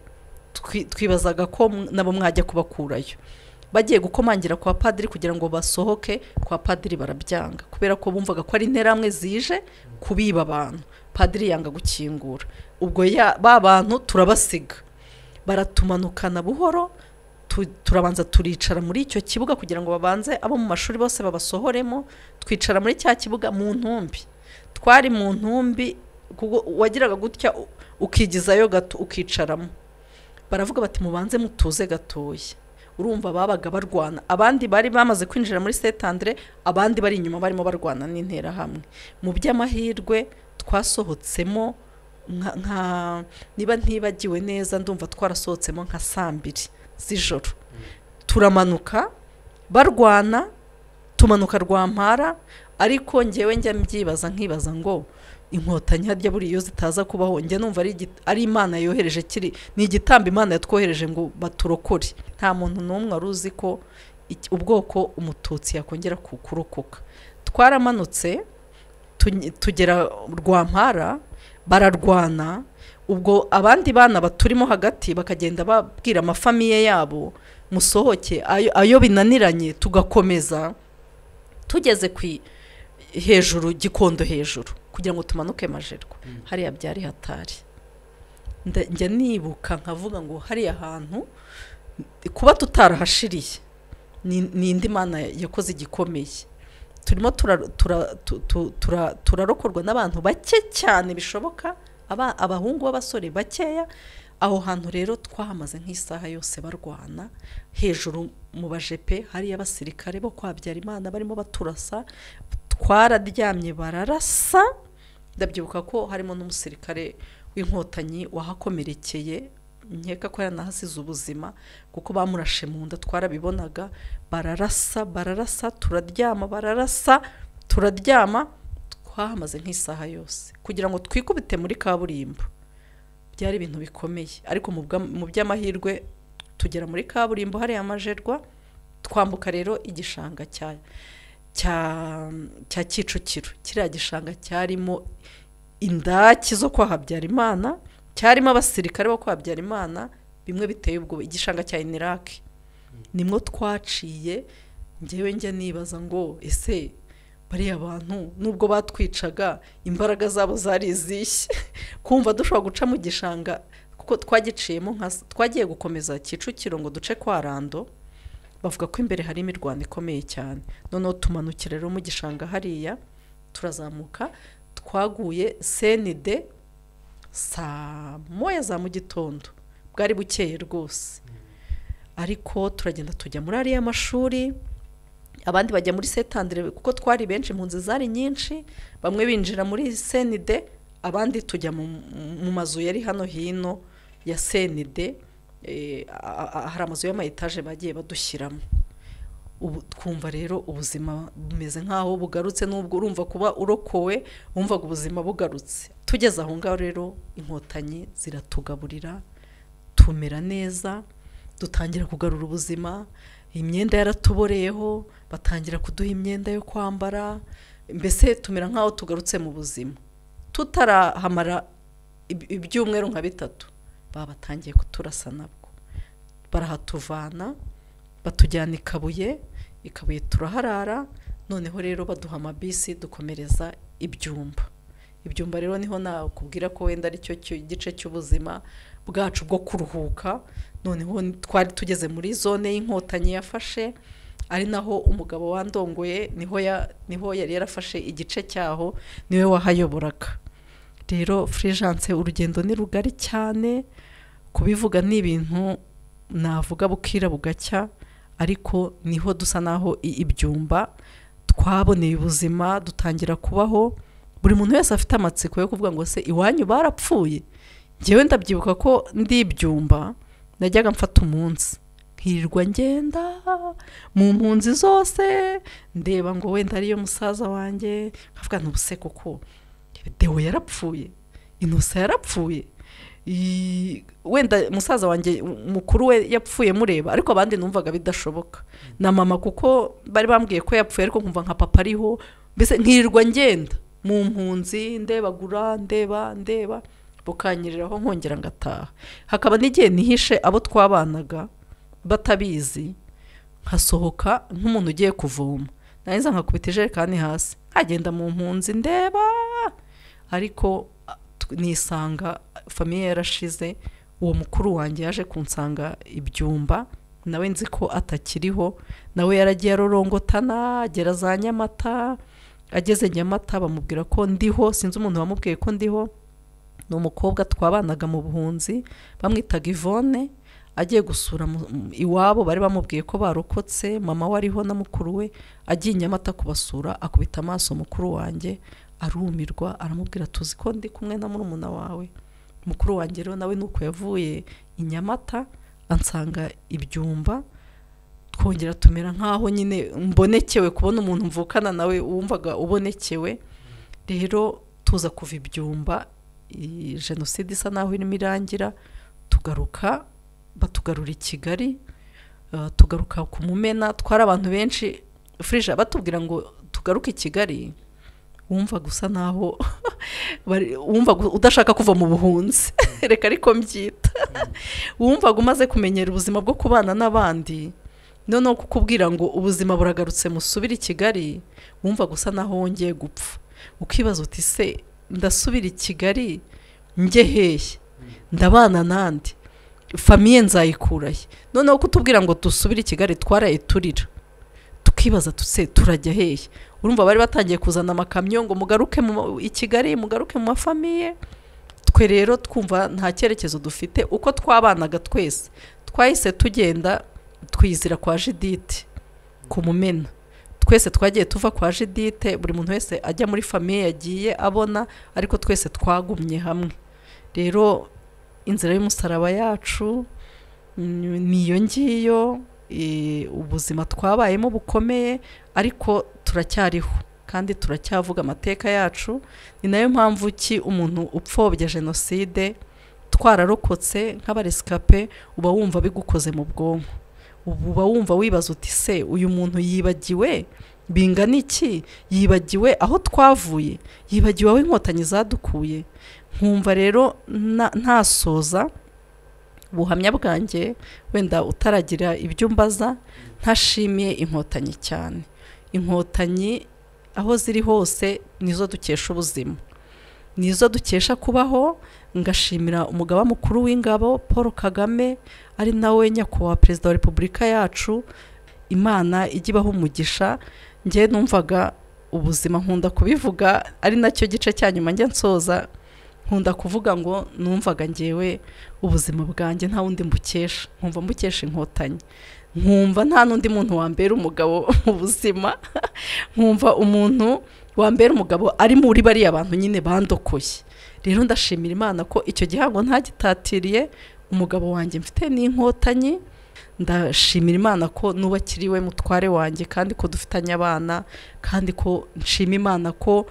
twi- twibazaga ko m- nabo mwajya kubakurayo bagiye gukomangira kwa padiri kugira ngo basohoke kwa padiri barabyanga kubera ko bumvaga ko ari interamwe zije kubiba abantu padiri yanga gukingura ubwo ya ba bantu turabasiga baratumanukana buhoro tu- turabanza turicara muri icyo kibuga kugira ngo babanze abo mu mashuri bose babasohoremo twicara muri cya kibuga mu ntumbi twari mu ntumbi kuko wagiraga gutya u- ukigizayo gato ukicaramo baravuga bati mubanze mutuze gatoya urumva babaga barwana abandi bari bamaze kwinjira muri Saint Andre abandi bari inyuma barimo barwana n'interahamwe mu by'amahirwe twasohotsemo nka, nka niba ntibagiwe neza ndumva twarasohotsemo nka saa mbiri z'ijoro turamanuka barwana tumanuka rwampara ariko ngewe njya mbyibaza nkibaza ngo inkotanyi harya buriya iyo zitaza kubaho njya numva ari, igi- ari imana yohereje kiri ni igitambo imana yatwohereje ngo baturokore nta muntu n'umwe wari uzi ko iki- ubwoko umututsi yakongera ku- kurokoka twaramanutse tu- tugera rwampara bararwana ubwo abandi bana baturimo hagati bakagenda babwira amafamiye yabo musohoke ayo, ayo binaniranye tugakomeza tugeze ku i- hejuru gikondo hejuru kugira ngo tumanuke majerwa hariya byari hatari Nda- njya nibuka nkavuga ngo hariya hantu kuba tutarahashiriye ni ni indi mana yakoze igikomeye turimo tura- tura- tu- tu- tura- turarokorwa n'abantu bake cyane bishoboka aba- abahungu b'abasore bakeya aho hantu rero twahamaze nk'isaha yose barwana hejuru mu bajepe hariyo abasirikare bo kwa Habyarimana barimo baturasa twararyamye bararasa ndabyibuka ko harimo n'umusirikare w'inkotanyi wahakomerekeye nkeka ko yanahasize ubuzima kuko bamurashe mu nda twarabibonaga bararasa bararasa turaryama bararasa turaryama twahamaze nk'isaha yose kugira ngo twikubite muri kaburimbo byari ibintu bikomeye ariko mu bwa- mu by'amahirwe tugera muri kaburimbo hariya amajerwa twambuka rero igishanga cya cya cya kicukiro kiriya gishanga cyarimo indaki zo kwa habyarimana cyarimo abasirikare bo kwa habyarimana bimwe biteye ubwoba igishanga cya iniraki nimwo twaciye ngewe njya nibaza ngo ese bariya bantu nubwo batwicaga imbaraga zabo zari izishye kumva dushobora guca mu gishanga kuko twagiciyemo nka twagiye gukomeza kicukiro ngo duce kwa rando bavuga ko imbere hari imirwano ikomeye cyane noneho tumanukira rero mu gishanga hariya turazamuka twaguye senide saa moya za mu gitondo bwari bukeye rwose ariko turagenda tujya muri ariya mashuri abandi bajya muri setandire kuko twari benshi impunzi zari nyinshi bamwe binjira muri senide abandi tujya mu mu mazu yari hano hino ya senide eh, a- a- hari amazu y'amayetaje bagiye badushyiramo ubu twumva rero ubuzima bumeze nk'aho bugarutse n'ubwo urumva kuba urokowe wumvaga ubuzima bugarutse tugeze aho ngaho rero inkotanyi ziratugaburira tumera neza dutangira kugarura ubuzima imyenda yaratuboreyeho batangira kuduha imyenda yo kwambara mbese tumera nk'aho tugarutse mu buzima tutarahamara ib- ibyumweru nka bitatu baba batangiye kuturasa nabwo barahatuvana batujyana i kabuye i kabuye turaharara noneho rero baduha amabisi dukomereza ibyumba ibyumba rero niho nakubwira ko wenda aricyo cyo- gice cy'ubuzima bwacu bwo kuruhuka noneho twari tugeze muri zone y'inkotanyi yafashe ari naho umugabo wandongoye niho ya- niho yari yarafashe igice cyaho niwe wahayoboraga rero furijanse urugendo ni rugari cyane kubivuga ni ibintu navuga bukira bugacya ariko niho dusa naho i- ibyumba twaboneye ubuzima dutangira kubaho buri muntu wese afite amatsiko yo kuvuga ngo se iwanyu barapfuye ngewe ndabyibuka ko ndi ibyumba najyaga mfata umunsi nkirirwa ngenda mu mpunzi zose ndeba ngo wenda ariyo musaza wanjye nkavuga ntubuse kuko dewo yarapfuye inusa yarapfuye i- wenda musaza wanjye mukuru we yapfuye mureba ariko abandi numvaga bidashoboka na mama kuko bari bambwiye ko yapfuye ariko nkumva nka papa ariho mbese nkirirwa ngenda mu mpunzi ndebagura ndeba ndeba bukanyereraho nkongera ngataha hakaba n'igihe nihishe abo twabanaga batabizi nkasohoka nk'umuntu ugiye kuvoma narangiza nkakubita ijerekani hasi nkagenda mu mpunzi ndeba ariko a- tw- nisanga famiye yarashize uwo mukuru wanjye yaje kunsanga ibyumba nawe nzi ko atakiriho nawe yaragiye arorongotana agera za nyamata ageze nyamata bamubwira ko ndiho sinzi umuntu wamubwiye ko ndiho ni umukobwa twabanaga mu buhunzi bamwitaga ivone agiye gusura mu- mu- iwabo bari bamubwiye ko barokotse mama we ariho na mukuru we agiye inyamata kubasura akubita amaso mukuru wanjye arumirwa aramubwira tuzi ko ndi kumwe na murumuna wawe mukuru wanjye rero nawe nuko yavuye i nyamata ansanga ibyumba twongera tumera nk'aho nyine mbonekewe kubona umuntu mvukana nawe wumvaga ubonekewe rero tuza kuva ibyumba i- jenoside isa naho irimo irangira tugaruka batugarura i kigali uh, tugaruka ku mumena twari abantu benshi furije batubwira ngo tugaruke i kigali wumva gusa naho bari- wumva gu- udashaka kuva mu buhunzi reka ariko mbyita wumvaga umaze kumenyera ubuzima bwo kubana n'abandi noneho kukubwira ngo ubuzima buragarutse musubire i kigali wumva gusa naho wongeye gupfa ukibaza uti se ndasubira i kigali njye hehe ndabana n'andi famiye nzayikurahe noneho kutubwira ngo dusubire i kigali twarayiturira tukibaza tuse turajya hehe urumva bari batangiye kuzana amakamyo ngo mugaruke mu ma- i kigali mugaruke mu mafamiye twe rero twumva nta cyerekezo dufite uko twabanaga twese twahise tugenda twizira kwa jidite ku mumena twese twagiye tuva kwa jidite buri muntu wese ajya muri famiye yagiye abona ariko twese twagumye hamwe rero inzira y'umusaraba yacu mm, niyo ngiyo eh, ubuzima twabayemo bukomeye ariko turacyariho kandi turacyavuga amateka yacu ni nayo mpamvu ki umuntu upfobya jenoside twararokotse nk'abaresikape uba wumva bigukoze mu bwonko ubu uba wumva wibaza uti se uyu muntu yibagiwe bingana iki yibagiwe aho twavuye yibagiwe aho inkotanyi zadukuye nkumva rero na- ntasoza ubuhamya bwanjye wenda utaragira ibyo mbaza ntashimiye inkotanyi cyane inkotanyi aho ziri hose nizo dukesha ubuzima nizo dukesha kubaho ngashimira umugaba mukuru w'ingabo paul kagame ari nawe nyakubahwa perezida wa repubulika yacu imana ijya ibaha umugisha njye numvaga ubuzima nkunda kubivuga ari nacyo gice cya nyuma njya nsoza nkunda kuvuga ngo numvaga ngewe ubuzima bwanjye nta wundi mbukesha nkumva mbukesha inkotanyi nkumva nta n'undi muntu wambera umugabo mu buzima nkumva umuntu wambera umugabo ari muri bariya bantu nyine bandokoye rero ndashimira imana ko icyo gihango ntagitatiriye umugabo wanjye mfite n'inkotanyi ndashimira imana ko n'ubakiriwe mutware wanjye kandi ko dufitanye abana kandi ko nshima imana ko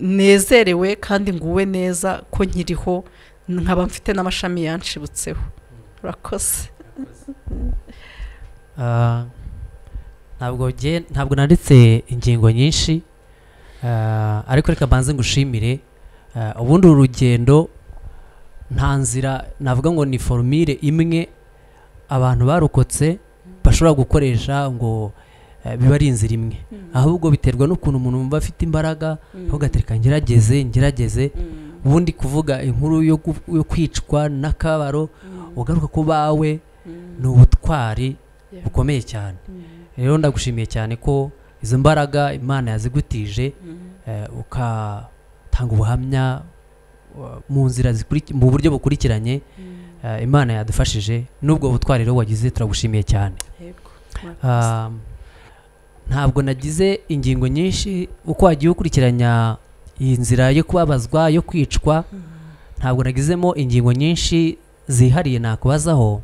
nezerewe kandi nguwe neza ko nkiriho nkaba mfite n'amashami yanshibutseho urakoze ntabwo ntabwo nanditse ingingo nyinshi ariko reka mbanze ngushimire ubundi uru rugendo nta nzira navuga ngo ni forumire imwe abantu barokotse bashobora gukoresha ngo biba ari inzira imwe ahubwo biterwa n'ukuntu umuntu wumva afite imbaraga ntugatereka ngerageze ngerageze ubundi kuvuga inkuru yo kwicwa n'akabaro ugaruka ku bawe ni ubutwari bukomeye cyane rero ndagushimiye cyane ko izo mbaraga imana yazigutije ugatanga ubuhamya mu nzira mu buryo bukurikiranye imana yadufashije n'ubwo butwari rero wagize turagushimiye cyane ntabwo nagize ingingo nyinshi uko wagiye ukurikiranya iyi nzira yo kubabazwa yo kwicwa ntabwo nagizemo ingingo nyinshi zihariye nakubazaho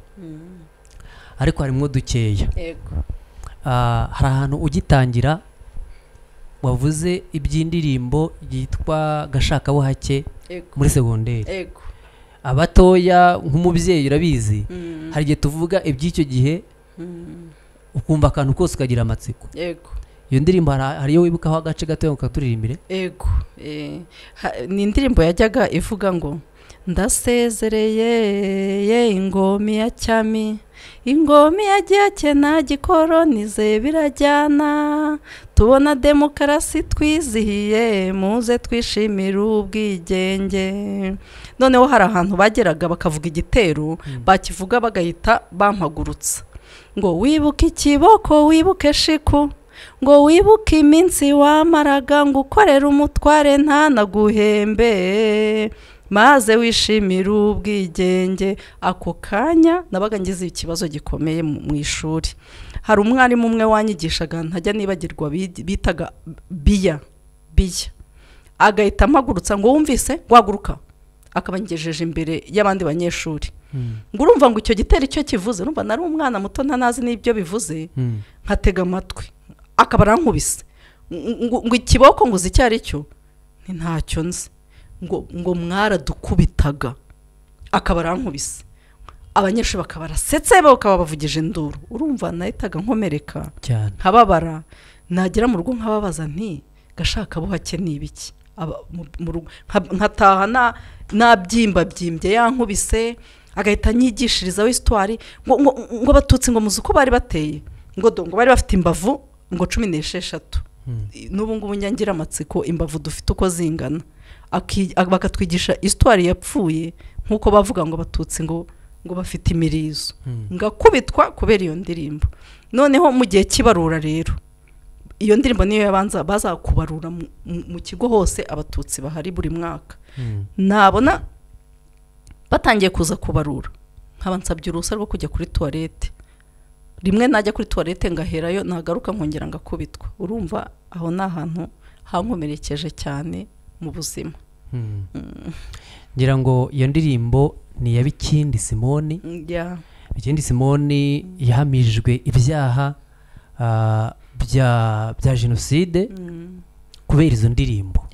ariko harimo dukeya hari ahantu ugitangira wavuze iby'indirimbo yitwa gashakabuhake muri segonderi abatoya nk'umubyeyi urabizi hari igihe tuvuga iby'icyo gihe ukumva akantu kose ukagira amatsiko iyo ndirimbo hariyo wibukaho agace gatoya ukaturirimbire yego ni indirimbo yajyaga ivuga ngo ndasezereye ye ingomi ya cyami ingomi ya geke nta gikoronize birajyana tubona demokarasi twizihiye muze twishimire ubwigenge noneho hari ahantu bageraga bakavuga igitero bakivuga bagahita bampagurutsa ngo wibuke ikiboko wibuke shiku ngo wibuke iminsi wamaraga ngo ukorere umutware ntanaguhembe maze wishimire ubwigenge ako kanya nabaga ngize ikibazo gikomeye mu ishuri hari umwarimu umwe wanyigishaga ntajya nibagirwa bitaga biya biya agahita amagurutsa ngo wumvise waguruka akaba ngejeje imbere y'abandi banyeshuri ngo urumva ngo icyo gitero icyo kivuze urumva nari umwana muto ntanazi n'ibyo bivuze nkatega amatwi akaba arankubise ngo ikiboko ngo uzi icyo ari cyo ni ntacyo nzi ngo mwaradukubitaga akaba arankubise abanyeshuri bakaba barasetse bakaba bavugije induru urumva nahitaga nkomereka nkababara nagera mu rugo nkababaza nti gashaka buhake ni ibiki nkataha nabyimbabyimbye yankubise agahita anyigishirizaho isitwari ngo batutsi ngo muzi uko bari bateye ngo ngo bari bafite imbavu ngo cumi n'esheshatu n'ubu ngubu nyangira amatsiko imbavu dufite uko zingana bakatwigisha isitwari yapfuye nk'uko bavuga ngo abatutsi ngo ngo bafite imirizo ngakubitwa kubera iyo ndirimbo noneho mu gihe cy'ibarura rero iyo ndirimbo niyo yabanza bazakubarura mu kigo hose abatutsi bahari buri mwaka nabona batangiye kuza kubarura nkaba nsabye uruhushya rwo kujya kuri tuwarete rimwe najya kuri tuwarete ngaherayo nagaruka nkongera ngakubitwa urumva aho ni ahantu hankomerekeje cyane mu buzima ngira ngo iyo ndirimbo ni iya bikindi simoni bikindi simoni yahamijwe ibyaha bya jenoside kubera izo ndirimbo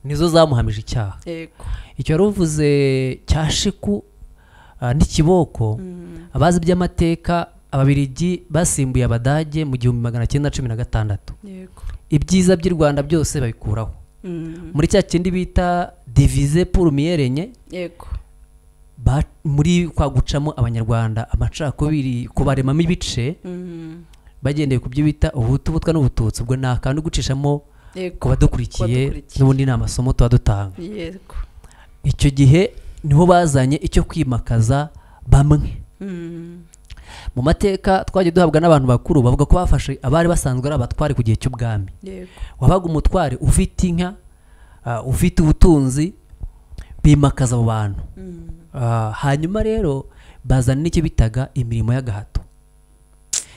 nizo zamuhamije icyaha icyo wari uvuze cya shiku n'ikiboko abazi iby'amateka ababirigi basimbuye abadage mu gihumbi magana cyenda cumi na gatandatu ibyiza by'i rwanda byose babikuraho muri cya kindi bita divize purumiyere enye muri kwa gucamo abanyarwanda amacakubiri kubaremamo ibice bagendeye ku byo bita ubutu butwa n'ubututsi ubwo ni akantu gucishamo ku badukurikiye n'ubundi ni amasomo tuba dutanga icyo gihe niho bazanye icyo kwimakaza bamwe mu mateka twajya duhabwa n'abantu bakuru bavuga ko bafashe abari basanzwe ari abatwari ku gihe cy'ubwami wabaga umutware ufite inka ufite ubutunzi bimakaza abo bantu Ah, hanyuma rero bazana n'icyo bitaga imirimo y'agahato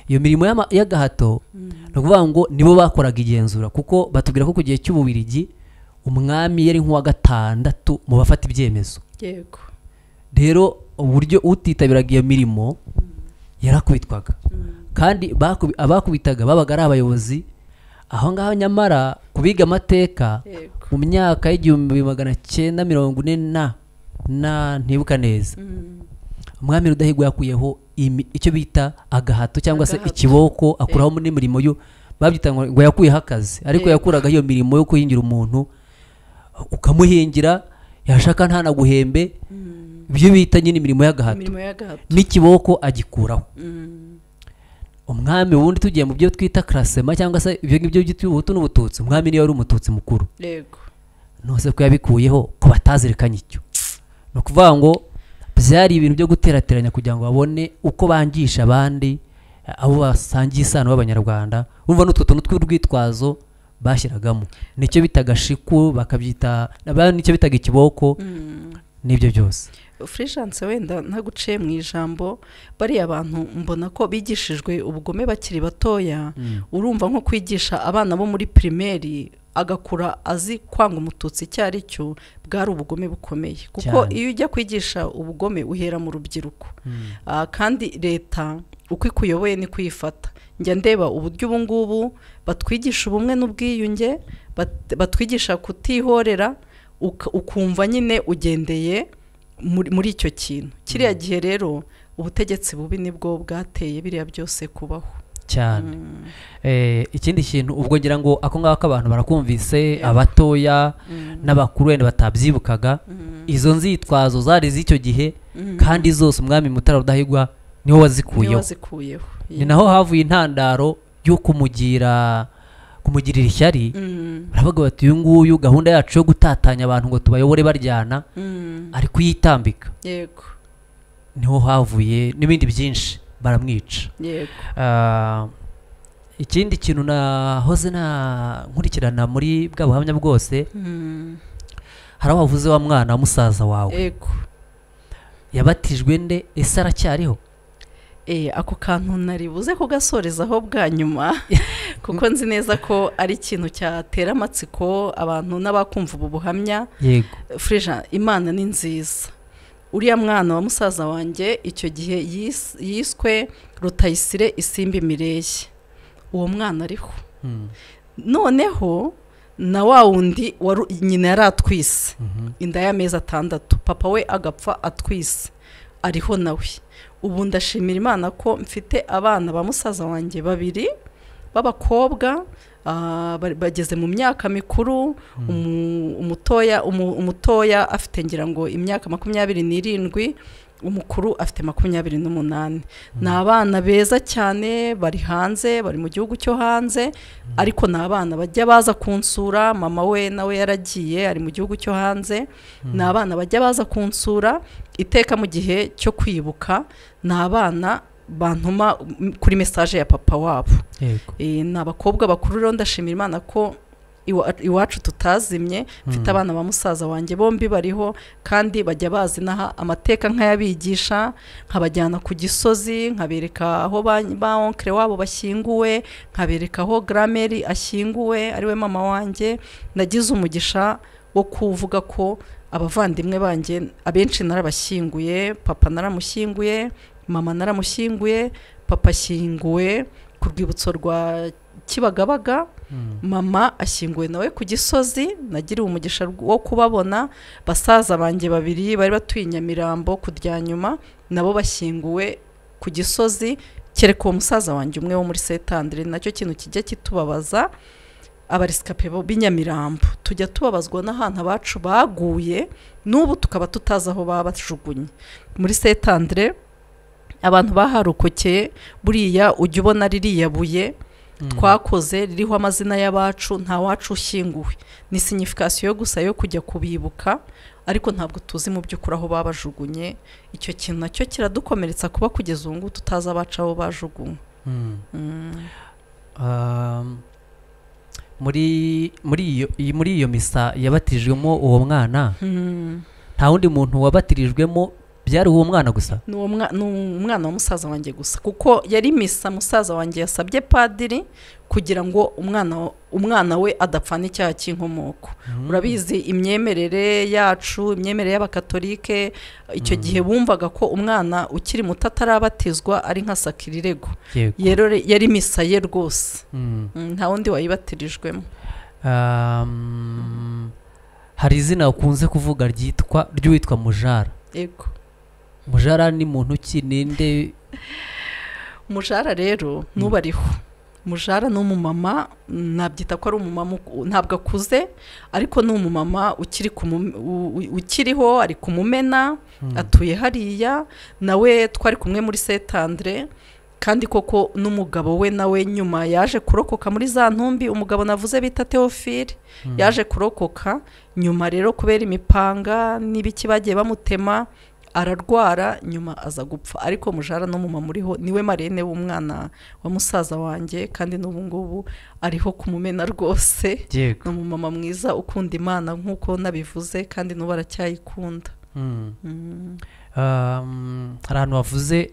iyo mirimo y'ama- y'agahato ni ukuvuga ngo nibo bakoraga igenzura kuko batubwira ko ku gihe cy'ububirigi umwami yari nk'uwa gatandatu mu bafata ibyemezo yego rero uburyo utitabiraga iyo mirimo yarakubitwaga kandi bakubi- abakubitaga babaga ari abayobozi aho ngaho nyamara ku biga amateka yego mu myaka y'igihumbi magana cyenda mirongo ine na na ntibuka neza Mm. umwami rudahigwa yakuyeho imi- icyo bita agahato cyangwa se Agahato. ikiboko akuraho n'imirimo yo babyita ngo ngo yakuyeho akazi ariko Yego. yakuragaho iyo mirimo yo kuhingira umuntu ukamuhingira yashaka ntanaguhembe Mm. ibyo bita nyine imirimo y'agahato imirimo y'agahato n'ikiboko agikuraho Mm. umwami wundi tugiye mu byo twita karasema cyangwa se ibyo ngibyo byitwa ubuhutu n'ubututsi umwami niyo wari umututsi mukuru yego nose ko yabikuyeho ko batazirikanye icyo ni ukuvuga ngo byari ibintu byo guterateranya kugira ngo babone uko bangisha abandi eh, abo basangiye isano b'abanyarwanda urumva n'utwo tuntu tw'urwitwazo bashyiragamo nicyo bitaga shiku bakabyita ba- nicyo bitaga ikiboko Mm. n'ibyo byose furishanse wenda ntaguciye mu ijambo bariya bantu mbona ko bigishijwe ubugome bakiri batoya urumva nko kwigisha abana bo muri pirimeri agakura azi kwanga umututsi icyo ari cyo bwari ubugome bukomeye kuko Cyane. iyo ujya kwigisha ubugome uhera mu rubyiruko Ah, kandi leta uko ikuyoboye niko uyifata njya ndeba uburyo ubu ngubu batwigisha ubumwe n'ubwiyunge bat- batwigisha kutihorera uka- ukumva nyine ugendeye muri muri icyo kintu kiriya gihe rero ubutegetsi bubi nibwo bwateye biriya byose kubaho cyane Mm, Eh, ikindi kintu ubwo ngira ngo ako ngako abantu barakumvise Yego. abatoya mm, n'abakuru wenda batabyibukaga mm, izo nzitwazo zari iz'icyo gihe mm. kandi zose umwami mutara rudahigwa niwe niwe wazikuyeho wazikuyeho ni naho havuye intandaro yo kumugira kumugirira ishyari Mm, baravuga bati uyu nguyu gahunda yacu yo gutatanya abantu ngo tubayobore baryana mm, ari kuyitambika yego niho havuye n'ibindi byinshi baramwica yego Ah, ikindi kintu nahoze na nkurikirana muri bwa buhamya bwose Mm, hari aho wavuze wa mwana wa musaza wawe yego yabatijwe nde ese aracyariho Eh, ako kantu nari buze kugasorezaho bwa nyuma kuko nzi neza ko ari ikintu cyatera amatsiko abantu n'abakumva ubu buhamya yego Frija imana ni nziza uriya mwana wa musaza wanjye icyo gihe yis- yiswe rutayisire isimbi mireye uwo mwana ariho Mm, noneho na wa wundi waru- nyina yari atwise mhm. inda y'amezi atandatu papa we agapfa atwise ariho nawe ubu ndashimira imana ko mfite abana ba musaza wanjye babiri b'abakobwa ah, bari- bageze mu myaka mikuru umu- umutoya umu- umutoya afite ngira ngo imyaka makumyabiri n'irindwi umukuru afite makumyabiri n'umunani ni abana beza cyane bari hanze bari mu gihugu cyo hanze ariko ni abana bajya baza kunsura mama we nawe yaragiye ari mu gihugu cyo hanze ni abana bajya baza kunsura iteka mu gihe cyo kwibuka ni abana bantuma mm, kuri mesaje ya papa wabo yego Eh, ni abakobwa bakuru rero ndashimira imana ko iwa- iwacu tutazimye mfite Mm. abana ba musaza wanjye bombi bariho kandi bajya bazi n'aha amateka nkayabigisha nkabajyana ku gisozi nkabereka aho ba ba onkere wabo bashyinguwe nkabereka aho grameri ashyinguwe ariwe mama wanjye nagize umugisha wo kuvuga ko abavandimwe banjye abenshi narabashyinguye papa naramushyinguye mama naramushyinguye papa ashyinguwe ku rwibutso rwa kibagabaga Mm. mama ashyinguwe nawe ku gisozi nagiriwe umugisha rw- wo kubabona basaza banjye babiri bari batuye i nyamirambo ku rya nyuma nabo bashyinguwe ku gisozi kereka uwo musaza wanjye umwe wo muri setandire nacyo kintu kijya kitubabaza abarisikape bo b'i nyamirambo tujya tubabazwa n'ahantu abacu baguye n'ubu tukaba tutazi aho baba bajugunye muri setandire abantu baharokokeye buriya ujya ubona ririya buye Mm. twakoze ririho amazina y'abacu nta wacu ushyinguwe ni signification gusa yo kujya kubibuka ariko ntabwo tuzi mu by'ukuri aho babajugunye icyo kintu nacyo kiradukomeretsa kuba kugeza ubu ngubu tutazi abacu aho bajugunywe Mm. Mm, Um, muri muri iyo iyi- muri iyo misa yabatijwemo uwo mwana mm, nta nta wundi muntu wabatirijwemo byari uwo mwana gusa ni uwo mwa- ni umwana wa musaza wanjye gusa kuko yari misa musaza wanjye yasabye padiri kugira ngo umwana wa- umwana we adapfana icyaha cy'inkomoko urabizi imyemerere yacu imyemerere y'abakatolike icyo gihe bumvaga ko umwana ukiri muto atarabatizwa ari nka sakirirego Yego. yari misa ye rwose Mm. Mm, nta wundi wayibatirijwemo Um, hari izina ukunze kuvuga ryitwa ry'uwitwa mujara yego mujara ni muntu ki ninde mujara rero n'ubariho mujara ni umumama nabyita ko ari umumama uku- ntabwo akuze ariko ni umumama ukiri ku mu- u- u- ukiriho ari kumumena atuye hariya nawe twari kumwe muri setandre kandi koko n'umugabo we nawe nyuma yaje kurokoka muri za ntumbi umugabo navuze bita teofile Mm. yaje kurokoka nyuma rero kubera imipanga n'ibiki bagiye bamutema ararwara nyuma aza gupfa ariko mujara n'umumama uriho niwe marene w'umwana wa musaza wanjye kandi n'ubu ngubu ariho kumumena rwose yego ni umumama mwiza ukunda imana nk'uko nabivuze kandi n'ubu aracyayikunda Mm. Mm. Um, hari ahantu wavuze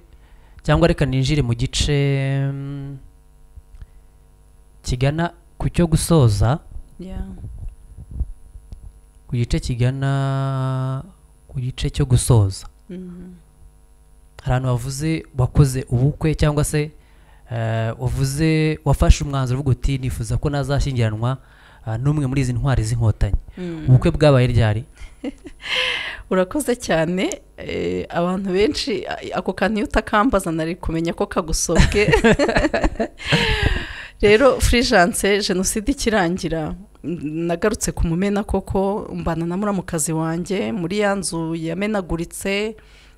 cyangwa reka ninjire mu gice mm, kigana ku cyo gusoza Yeah. ku gice kigana ku gice cyo gusoza Mm. hari ahantu wavuze wakoze ubukwe cyangwa se eh, wavuze wafashe umwanzuro uvuga uti nifuza ko nazashyingiranwa ah, n'umwe muri izi ntwari z'inkotanyi Mm. ubukwe bwabaye ryari urakoze cyane eh, abantu benshi a- ako kantu iyo utakambaza nari kumenya ko kagusobwe rero furijanse jenoside ikirangira n- nagarutse ku mumena koko mbana na muramukazi wanjye muri ya nzu yamenaguritse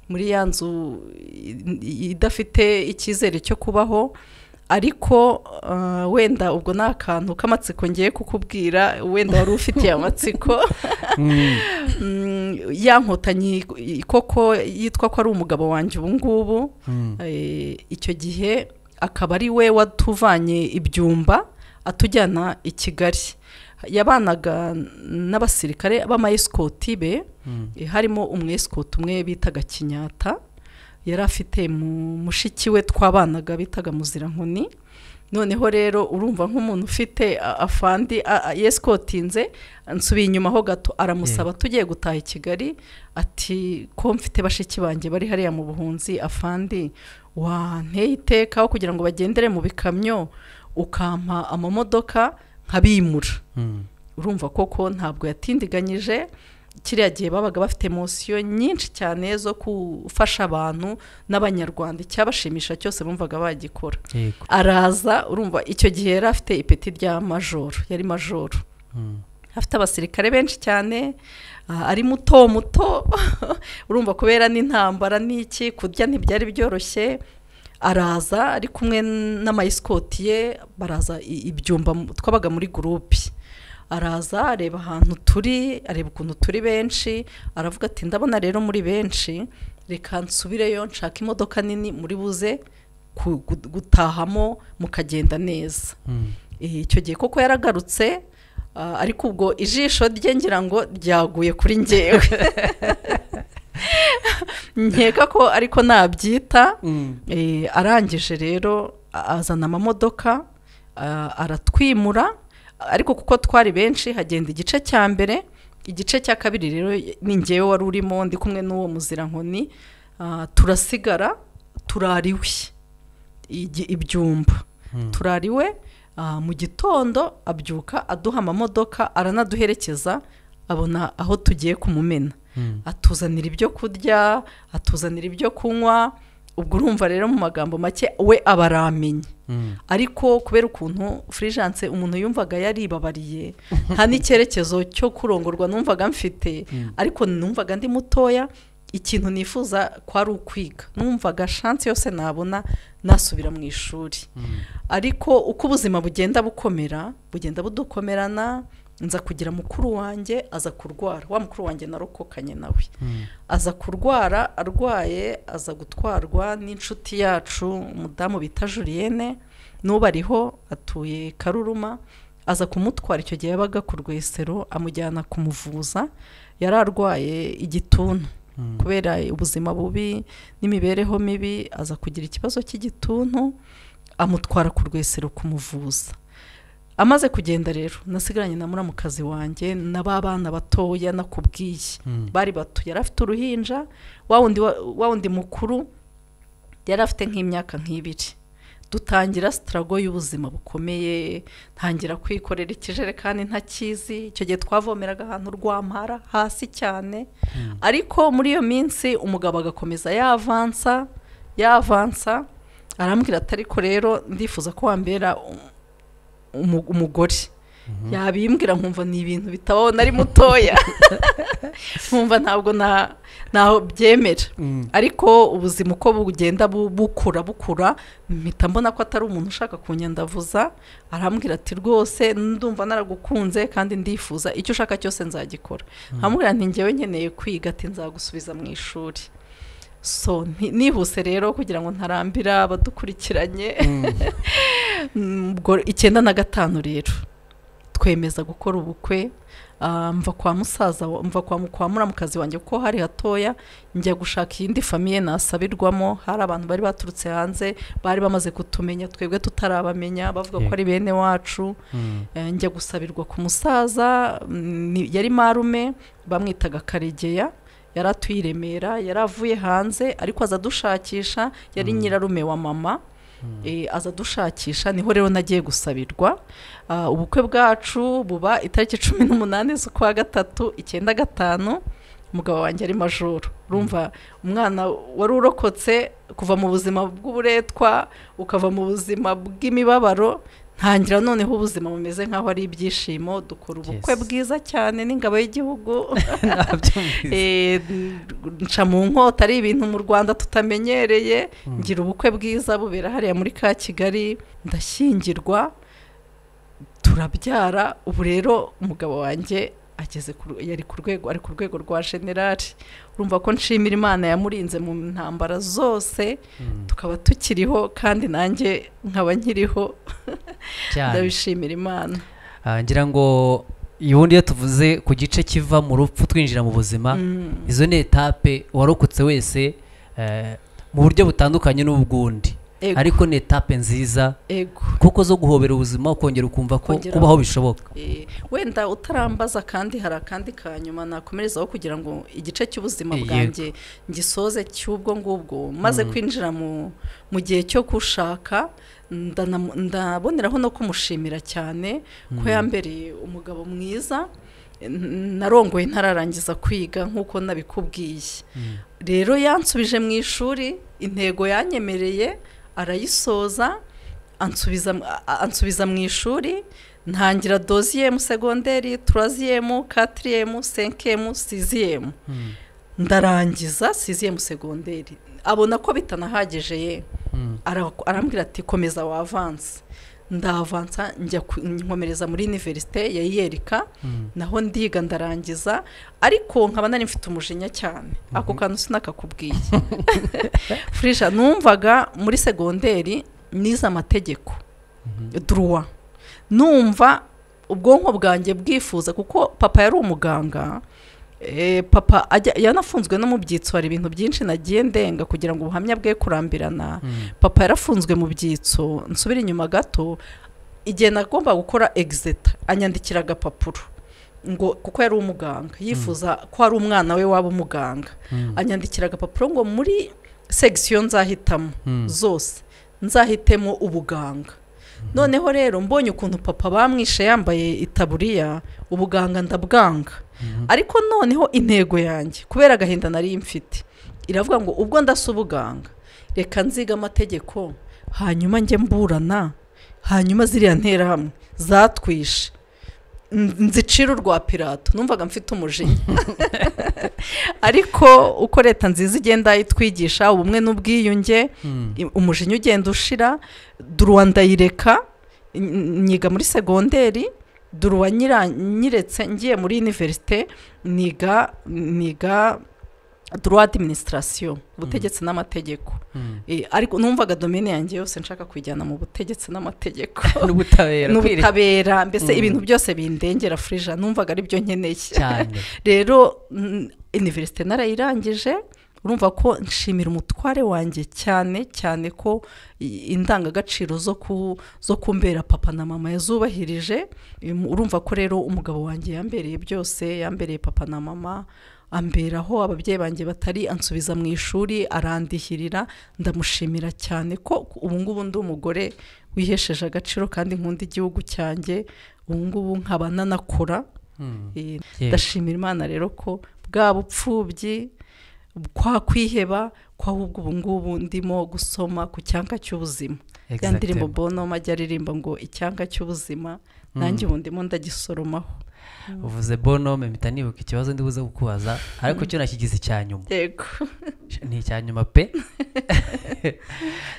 muri ya nzu i- i- idafite icyizere cyo kubaho ariko ah, wenda ubwo ni akantu k'amatsiko ngiye kukubwira wenda wari ufitiye amatsiko Mm, ya nkotanyi ik- i- koko yitwa ko ari umugabo wanjye ubu ngubu Mm. Eh, icyo gihe akaba ari we watuvanye ibyumba atujyana i kigali yabanaga n'abasirikare b'amayesikoti be Mm. eh, harimo umwesikoti umwe bitaga kinyata yari afite mu mushiki we twabanaga bitaga muzirankoni noneho rero urumva nk'umuntu ufite a- afandi a- a- yesikotinze nsubiye inyuma ho gato aramusaba tugiye gutaha i kigali ati ko mfite bashiki banjye bari hariya mu buhunzi afandi wanteye iteka aho kugira ngo bagendere mu bikamyo ukampa amamodoka nkabimura Mm. urumva koko ntabwo yatindiganyije kiriya gihe babaga bafite emosiyo nyinshi cyane zo gufasha abantu n'abanyarwanda icyabashimisha cyose bumvaga bagikora Yego. araza urumva icyo gihe yari afite ipeti rya majoro yari majoro Mm. afite abasirikare benshi cyane ah, ari muto muto urumva kubera n'intambara n'iki kurya ntibyari byoroshye araza ari kumwe n'amayisikoti ye baraza i- ibyumba mu- twabaga muri gurupe araza areba ahantu turi areba ukuntu turi benshi aravuga ati ndabona rero muri benshi reka nsubireyo nshaka imodoka nini muri buze ku- gu- gutahamo mukagenda neza Mm. Eh, icyo gihe koko yaragarutse ah, ariko ubwo ijisho rye ngira ngo ryaguye kuri ngewe nkeka ko ariko nabyita Mm. Eh, arangije rero a- azana amamodoka ah, aratwimura ariko kuko twari benshi hagenda igice cya mbere igice cya kabiri rero ni ngewe wari urimo ndi kumwe n'uwo muzirankoni ah, turasigara turariwe igi- ibyumba Mm. turariwe ah, mu gitondo abyuka aduha amamodoka aranaduherekeza abona aho tugiye kumumena Mm. atuzanira ibyo kurya atuzanira ibyo kunywa ubwo urumva rero mu magambo make we aba aramenye Mm. ariko kubera ukuntu furijanse umuntu yumvaga yaribabariye nta n'icyerekezo cyo kurongorwa numvaga mfite Mm. ariko numvaga ndi mutoya ikintu nifuza kwari ukwiga numvaga shansi yose nabona nasubira mu ishuri Mm. ariko uko ubuzima bugenda bukomera bugenda budukomerana nza kugira mukuru wanjye aza kurwara wa mukuru wanjye narokokanye nawe Mm. aza kurwara arwaye aza gutwarwa n'inshuti yacu umudamu bita juriyene n'ubu ariho atuye karuruma aza kumutwara icyo gihe yabaga ku rwesero amujyana kumuvuza yari arwaye igituntu Mm. kubera ubuzima bubi n'imibereho mibi aza kugira ikibazo cy'igituntu amutwara ku rwesero kumuvuza amaze kugenda rero nasigaranye na muramukazi wanjye na ba bana batoya nakubwiye Mm. bari bato yari afite uruhinja wa wundi wa wa wundi mukuru yari afite nk'imyaka nk'ibiri dutangira sitarago y'ubuzima bukomeye ntangira kwikorera ikijerekani ntakizi icyo gihe twavomeraga ahantu rwampara hasi cyane Mm. ariko muri iyo minsi umugabo agakomeza yavansa yavansa arambwira ati ariko rero ndifuza ko wambera um- umu- umugore Mhm. yabimbwira nkumva ni ibintu bitabaho nari mutoya nkumva ntabwo na- ntaho byemera Mm. ariko ubuzima uko bugenda bu- bukura bukura mpita mbona ko atari umuntu ushaka kunyandavuza arambwira ati rwose ndumva naragukunze kandi ndifuza icyo ushaka cyose nzagikora amubwira nti ngewe nkeneye kwiga ati nzagusubiza mu ishuri so ni- nihuse rero kugira ngo ntarambira abadukurikiranye Mm. Mm, ubwo icyenda na gatanu rero twemeza gukora ubukwe ah, mva kwa musaza wa- mva kwa mu- kwa muramukazi wanjye kuko hari hatoya njya gushaka iyindi famiye nasabirwamo hari abantu bari baturutse hanze bari bamaze kutumenya twebwe tutarabamenya bavuga ko Yego. ari bene wacu Mm. Eh, njya gusabirwa ku musaza mm, ni- yari marume bamwitaga karegeya yari atuye i Remera yari avuye hanze ariko aza adushakisha yari Mm. nyirarume wa mama Mm. Eh, aza adushakisha niho rero nagiye gusabirwa Ah, ubukwe bwacu buba itariki cumi n'umunani z'ukwa gatatu icyenda gatanu umugabo wanjye ari majoro urumva umwana wari urokotse kuva mu buzima bw'uburetwa ukava mu buzima bw'imibabaro ntangira noneho ubuzima bumeze nk'aho ari ibyishimo dukora ubukwe Yes. bwiza cyane n'ingabo y'igihugu Nabyumvise. Eh, nca mu nkota ari ibintu mu rwanda tutamenyereye Mm. ngira ubukwe bwiza bubera hariya muri ka kigali ndashyingirwa turabyara ubu rero umugabo wanjye ageze ku, ru- yari ku rwego ari ku rwego rwa generali urumva ko nshimira imana yamurinze mu ntambara zose Mm. tukaba tukiriho kandi nanjye nkaba nkiriho Cyane. ndabishimira imana Ah, ngira ngo ubundi iyo tuvuze ku gice kiva mu rupfu twinjira mu buzima Mm. izo ni etape uwarokotse wese eh, mu buryo butandukanye n'ubwundi Ego, ariko ni etape nziza ego kuko zo guhobera ubuzima ukongera ukumva ko Kongera- kubaho bishoboka Eh, wenda utarambaza kandi hari akandi ka nyuma nakomerezaho kugira ngo igice cy'ubuzima Yego. bwanjye ngisoze cy'ubwo ngubwo maze kwinjira mu mu gihe cyo gushaka ndanamu- ndaboneraho no kumushimira cyane ko yambereye umugabo mwiza n- narongoye ntararangiza kwiga nk'uko nabikubwiye Mm. rero yansubije mu ishuri intego yanyemereye arayisoza ansubiza a- a- ansubiza mu ishuri ntangira doziyemu segonderi turaziyemu katiriyemu senkiyemu siziyemu Mm. ndarangiza siziyemu segonderi abona ko bitanahagije ye Mm. ara- arambwira ati komeza wavanse ndavansa njya ku- nkomereza muri iniverisite ya iyerika Mm. naho ndiga ndarangiza ariko nkaba nari mfite umujinya cyane ako kantu sinakakubwiye furisha numvaga muri segonderi nize amategeko Mhm. duruwa numva ubwonko bwanjye bwifuza kuko papa yari umuganga Eh, papa ajya- yanafunzwe no mu byitso hari ibintu byinshi nagiye ndenga kugira ngo ubuhamya bwe kurambirana Mm. papa yarafunzwe mu byitso nsubire inyuma gato igihe nagomba gukora egizita anyandikira agapapuro ngo kuko yari umuganga yifuza ko hari umwana we waba umuganga Mm. anyandikira agapapuro ngo muri segisiyo nzahitamo Mm. zose nzahitemo ubuganga noneho rero mbonye ukuntu papa bamwishe yambaye itaburiya ubuganga ndabwanga Mhm. ariko noneho intego yanjye kubera agahinda nari mfite iravuga ngo ubwo ndasa ubuganga reka nziga amategeko hanyuma njye mburana hanyuma ziriya nterahamwe zatwishe N- nzicira urwa pirato numvaga mfite umujinya ariko uko leta nziza igenda itwigisha ubumwe n'ubwiyunge Mm. i- umujinya ugenda ushira duruwa ndayireka n- nyiga muri segonderi duruwa nyira- nyiretse ngiye muri iniverisite niga niga duruwa adiminisitirasiyo ubutegetsi n'amategeko Mm. Eh, ariko numvaga domine yanjye yose nshaka kuyijyana mu butegetsi n'amategeko n'ubutabera kwire- n'ubutabera mbese Mm. ibintu byose bindengera furija numvaga ari byo nkeneye cyane rero mm, iniverisite narayirangije urumva ko nshimira umutware wanjye cyane cyane ko i- indangagaciro zo ku zo kumbera papa na mama yazubahirije Im- urumva ko rero umugabo wanjye yambereye byose yambereye papa na mama amberaho ababyeyi banjye batari ansubiza mu ishuri arandihirira ndamushimira cyane ko ubu ngubu ndi umugore wihesheje agaciro kandi nkunda igihugu cyanjye ubu ngubu nkaba nanakora Mm. Eh, Yego. ndashimira imana rero ko bwa bupfubyi kwa kwiheba kwa ahubwo ubu ngubu ndimo gusoma ku cyanga cy'ubuzima ya ndirimbo Exactement. bonoma ajya aririmba ngo icyanga cy'ubuzima nanjye ubu ndimo ndagisoromaho uvuze bonome mpita nibuka ikibazo ndibuze kukubaza ariko cyo nakigize icya nyuma yego ni icya nyuma pe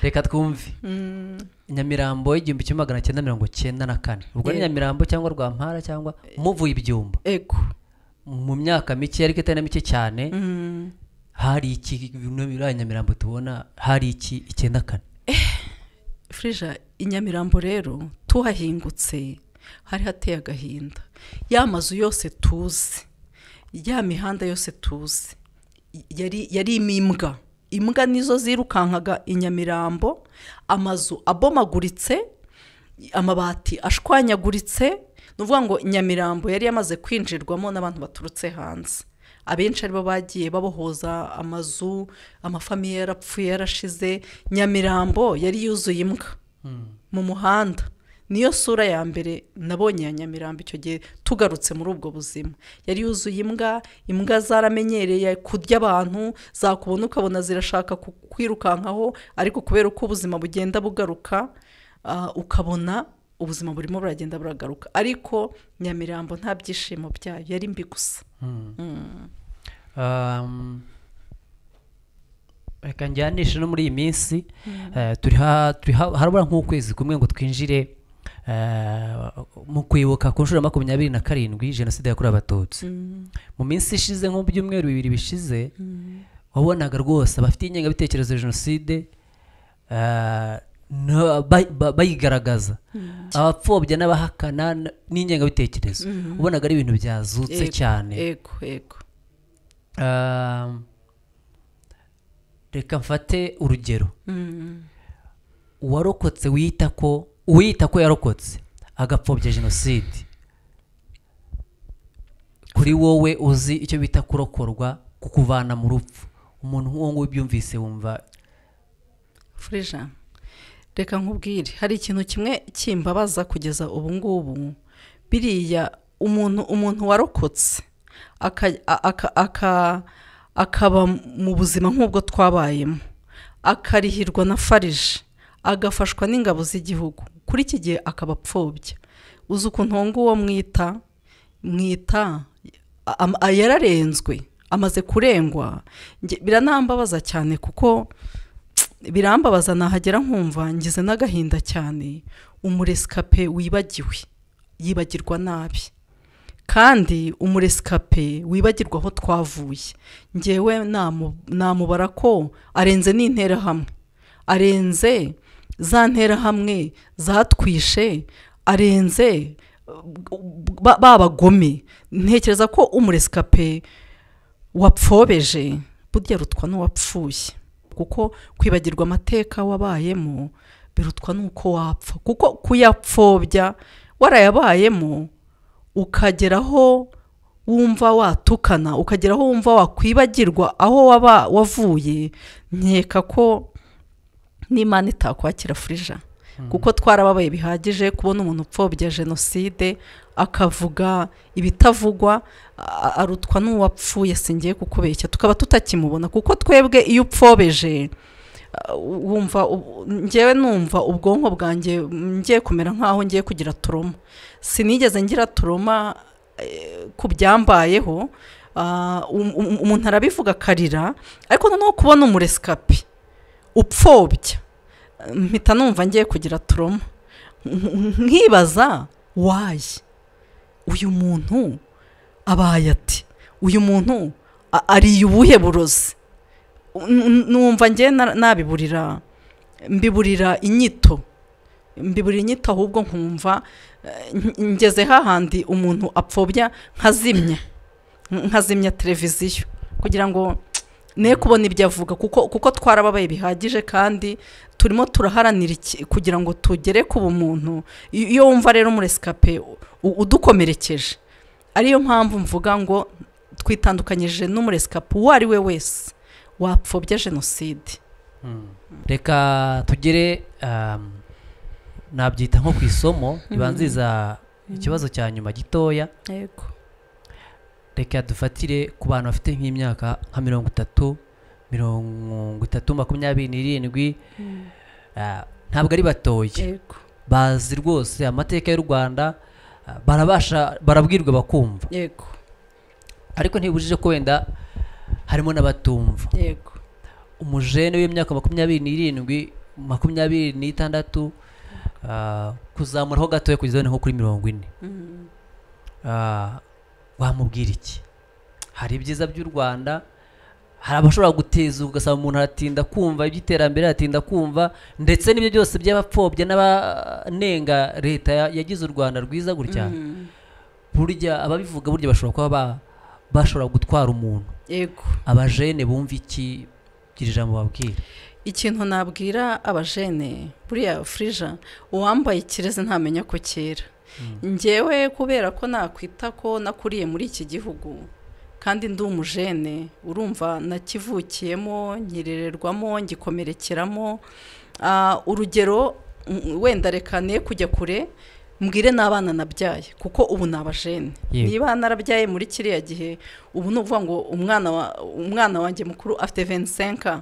reka twumve Mm, nyamirambo igihumbi kimwe magana cyenda mirongo cyenda na kane ubwo ni Yego. nyamirambo cyangwa rwampara cyangwa muvuye ibyumba yego mu myaka mike ariko itari na mike cyane Mm, hari iki bimwe muri aya nyamirambo tubona hari iki icyenda kane frija i nyamirambo rero tuhahingutse hari hateye agahinda ya mazu yose tuzi ya mihanda yose tuzi yari yarimo imbwa imbwa nizo zirukankaga i nyamirambo amazu abomaguritse amabati ashwanyaguritse ni ukuvuga ngo nyamirambo yari yamaze kwinjirwamo n'abantu baturutse hanze abenshi aribo bagiye babohoza amazu amafamiye yarapfuye yarashize nyamirambo yari yuzuye imbwa mu muhanda niyo sura ya mbere nabonye ya nyamirambo icyo gihe tugarutse muri ubwo buzima yari yuzuye imbwa imbwa zaramenyereye kurya abantu zakubona ukabona zirashaka ku- kwirukankaho ariko kubera uko ubuzima bugenda bugaruka ah, ukabona ubuzima burimo buragenda buragaruka ariko nyamirambo nta byishimo byayo yari mbi gusa Um, reka njyanishe no muri iyi minsi eh, turi ha- turi ha- harabura nk'ukwezi kumwe ngo twinjire eh, mu kwibuka ku nshuro ya makumyabiri na karindwi jenoside yakorewe abatutsi mu minsi ishize nko mu byumweru bibiri bishize wabonaga rwose abafite ingengabitekerezo ya jenoside eh, na- bay- ba- bayigaragaza abapfobya n'abahakana n- n'ingengabitekerezo ubonaga ari ibintu byazutse Yego, cyane ego ego Um, reka mfate urugero Mm. uwarokotse wita ko uwita ko yarokotse agapfobya jenoside kuri wowe uzi icyo bita kurokorwa kukuvana mu rupfu umuntu nk'uwo nguwo ubyumvise wumva Frija reka nkubwire hari ikintu kimwe kimbabaza kugeza ubu ngubu biriya umuntu umuntu warokotse aka- aka- aka- akaba mu buzima nk'ubwo twabayemo akarihirwa na farije agafashwa n'ingabo z'igihugu kuri iki gihe akaba apfobya uzi ukuntu uwo nguwo mwita mwita am- a- yararenzwe amaze kurengwa Nge- biranambabaza cyane kuko birambabaza nahagera nkumva ngize n'agahinda cyane umuresikape wibagiwe yibagirwa nabi kandi umuresikape wibagirwa aho twavuye ngewe namu- namubara ko arenze n'interahamwe arenze za nterahamwe zatwishe arenze ba- babagome ntekereza ko umuresikape wapfobeje burya rutwa n'uwapfuye kuko kwibagirwa amateka wabayemo birutwa n'uko wapfa kuko kuyapfobya warayabayemo ukageraho wumva watukana ukageraho wumva wakwibagirwa aho waba wavuye nkeka ko n'imana itakwakira furija kuko twarababaye bihagije kubona umuntu upfobya jenoside akavuga ibitavugwa a- arutwa n'uwapfuye singiye kukubeshya tukaba tutakimubona kuko twebwe iyo upfobeje uh, wumva ubu- ngewe numva ubwonko bwanjye mm, ngiye kumera nk'aho ngiye kugira turoma sinigeze ngira turoma eh, ku byambayeho Ah, um- um- umuntu arabivuga akarira ariko noneho kubona umuresikapi upfobya mpita numva ngiye kugira turoma nkibaza wayi uyu muntu abaye ati uyu muntu a- ariye ubuhe burozi N- numva ngewe na- nabiburira mbiburira inyito mbiburira inyito ahubwo nkumva eh, n- ngeze hahandi umuntu apfobya nkazimya nkazimya televiziyo kugira ngo ne kubona ibyo avuga kuko kuko twarababaye bihagije kandi turimo turaharanira iki- kugira ngo tugere ku bumuntu I- iyo wumva rero umuresikape u- udukomerekeje ariyo mpamvu mvuga ngo twitandukanyije n'umuresikape uwo ari we wese wapfobya jenoside reka tugere um, nabyita nko ku isomo ribanziriza ikibazo cya nyuma gitoya yego reka dufatire ku bantu bafite nk'imyaka nka mirongo itatu mirongo itatu makumyabiri n'irindwi ah, ntabwo ari batoye yego bazi rwose amateka y'u rwanda ah, barabasha barabwirwa bakumva yego ariko ntibujije ko wenda harimo n'abatumva yego umujene w'imyaka makumyabiri n'irindwi makumyabiri n'itandatu ah, kuzamuraho gatoya kugeza wenda nko kuri mirongo ine Mm. Ah, wamubwira iki hari ibyiza by'u rwanda hari abashobora guteza ugasaba umuntu aratinda kumva iby'iterambere aratinda kumva ndetse n'ibyo byose by'abapfobya n'abanenga leta ya- yagize u rwanda rwiza gutya Mm. burya ababivuga burya bashobora kuba ba- bashobora gutwara umuntu yego abajene bumva iki gira ijambo babwira ikintu nabwira abajene buriya frija uwambaye ikirezi ntamenya ko cyera njyewe kubera ko nakwita ko nakuriye muri iki gihugu kandi ndi umujene urumva nakivukiyemo nkirererwamo ngikomerekeramo Ah, urugero mm, wenda reka ne kujya kure mbwire n'abana nabyaye kuko ubu ni abajene Yego. niba narabyaye muri kiriya gihe ubu ni ukuvuga ngo umwana wa umwana wanjye mukuru afite 25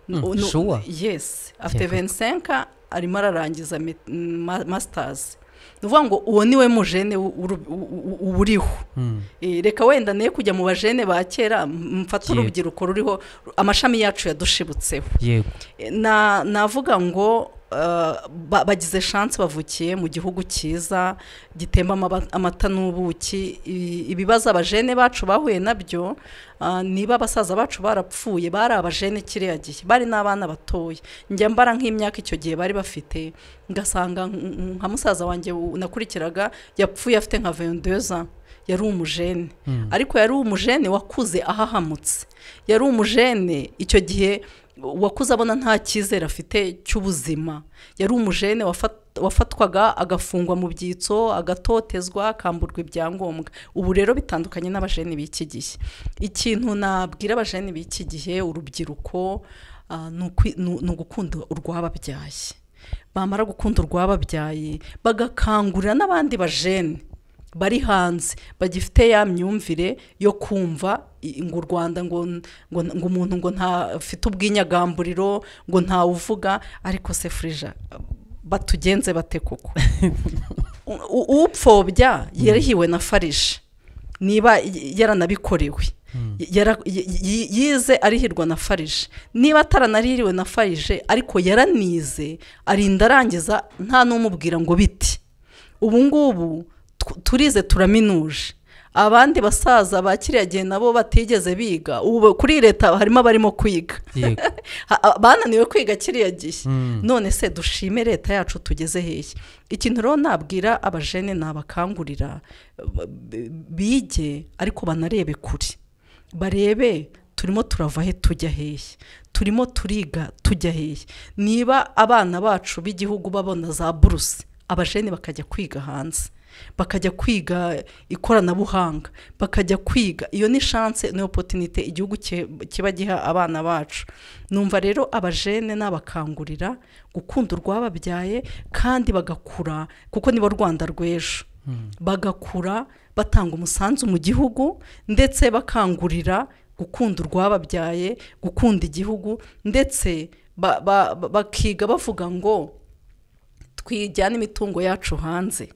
Mm, Nu- nu- sure. yes afite Yego. 25 arimo ararangiza met- ma- masters ni ukuvuga ngo uwo ni we mujene wu- uru- u- u- uba uriho Mm. Eh, reka wenda ne kujya mu bajene ba kera m- mfate Yego. urubyiruko ruriho amashami yacu yadushibutseho yego na navuga ngo eh, ba- bagize shansi bavukiye mu gihugu cyiza gitemba amaba- amata n'ubuki I- ibibazo abajene bacu bahuye nabyo ah, niba abasaza bacu barapfuye bari abajene kiriya gihe bari n'abana batoya njya mbara nk'imyaka icyo gihe bari bafite ngasanga nk- nk- nka musaza wanjye u- nakurikiraga yapfuye afite nka vendeza yari umujene Mm. ariko yari umujene wakuze ahahamutse yari umujene icyo gihe wakuze abona nta cyizere afite cy'ubuzima yari umujene wafat- wafatwaga agafungwa mu byitso agatotezwa akamburwa ibyangombwa ubu rero bitandukanye n'abajene b'iki gihe ikintu nabwira abajene b'iki gihe urubyiruko ah, ni ukwi- ni- ni ugukunda urwababyaye bamara gukunda urwababyaye bagakangurira n'abandi bajene bari hanze bagifite ya myumvire yo kumva i- ngo u rwanda ngo ngo ngo umuntu ngo ntafite ubwinyagamburiro ngo ntawuvuga ariko se frija batugenze bate koko U- u- upfobya yarahiwe na farisha niba y- yaranabikorewe Yara- y- y- yize arihirwa na farije niba ataranaririwe na farije ariko yaranize arinda arangiza nta n'umubwira ngo biti ubu ngubu tu- turize turaminuje abandi basaza ba kiriya gihe nabo batigeze biga ubu kuri leta harimo abarimo kwiga yego Ha- bananiwe kwiga kiriya gihe Mm. none se dushime leta yacu tugeze hehe ikintu rero nabwira abajene nabakangurira b- b- bige ariko banarebe kure barebe turimo turava he tujya hehe turimo turiga tujya hehe niba abana bacu b'igihugu babona za buruse abajene bakajya kwiga hanze bakajya kwiga ikoranabuhanga bakajya kwiga iyo ni shanse ni opotinite igihugu ki- kiba giha abana bacu numva rero abajene n'abakangurira gukunda urwababyaye kandi bagakura kuko nibo rwanda rw'ejo bagakura batanga umusanzu mu gihugu ndetse bakangurira gukunda urwababyaye gukunda igihugu ndetse ba- ba- ba- bakiga bavuga ngo twijyane imitungo yacu hanze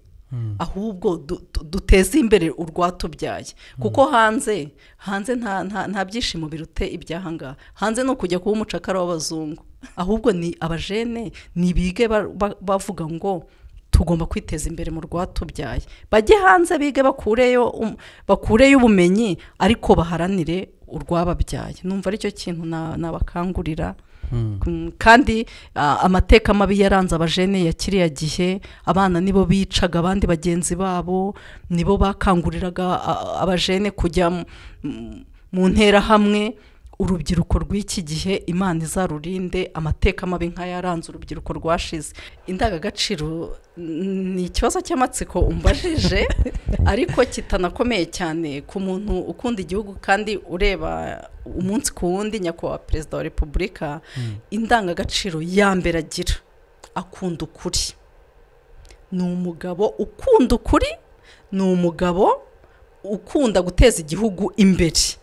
ahubwo du- du- duteze imbere urwatubyaye kuko hanze hanze nta nta- nta byishimo birute ibyahangaha hanze ni ukujya kuba umucakara w'abazungu ahubwo ni abajene nibige ba- ba- bavuga ngo tugomba kwiteza imbere mu rwatubyaye bajye hanze bige bakureyo um- bakureyo ubumenyi ariko baharanire urwababyaye numva aricyo kintu na- nabakangurira Mm. Mm, kandi ah, amateka mabi yaranze abajene ya kiriya gihe abana nibo bicaga abandi bagenzi babo nibo bakanguriraga ah, abajene kujya mu- mu- mu nterahamwe urubyiruko rw'iki gihe imana izarurinde amateka mabi nk'ayaranze urubyiruko rwashize indangagaciro mm, ni ikibazo cy'amatsiko umbajije ariko kitanakomeye cyane ku muntu ukunda igihugu kandi ureba umunsi ku wundi nyakubahwa perezida wa repubulika indangagaciro ya mbere agira akunda ukuri ni umugabo ukunda ukuri ni umugabo ukunda guteza igihugu imbere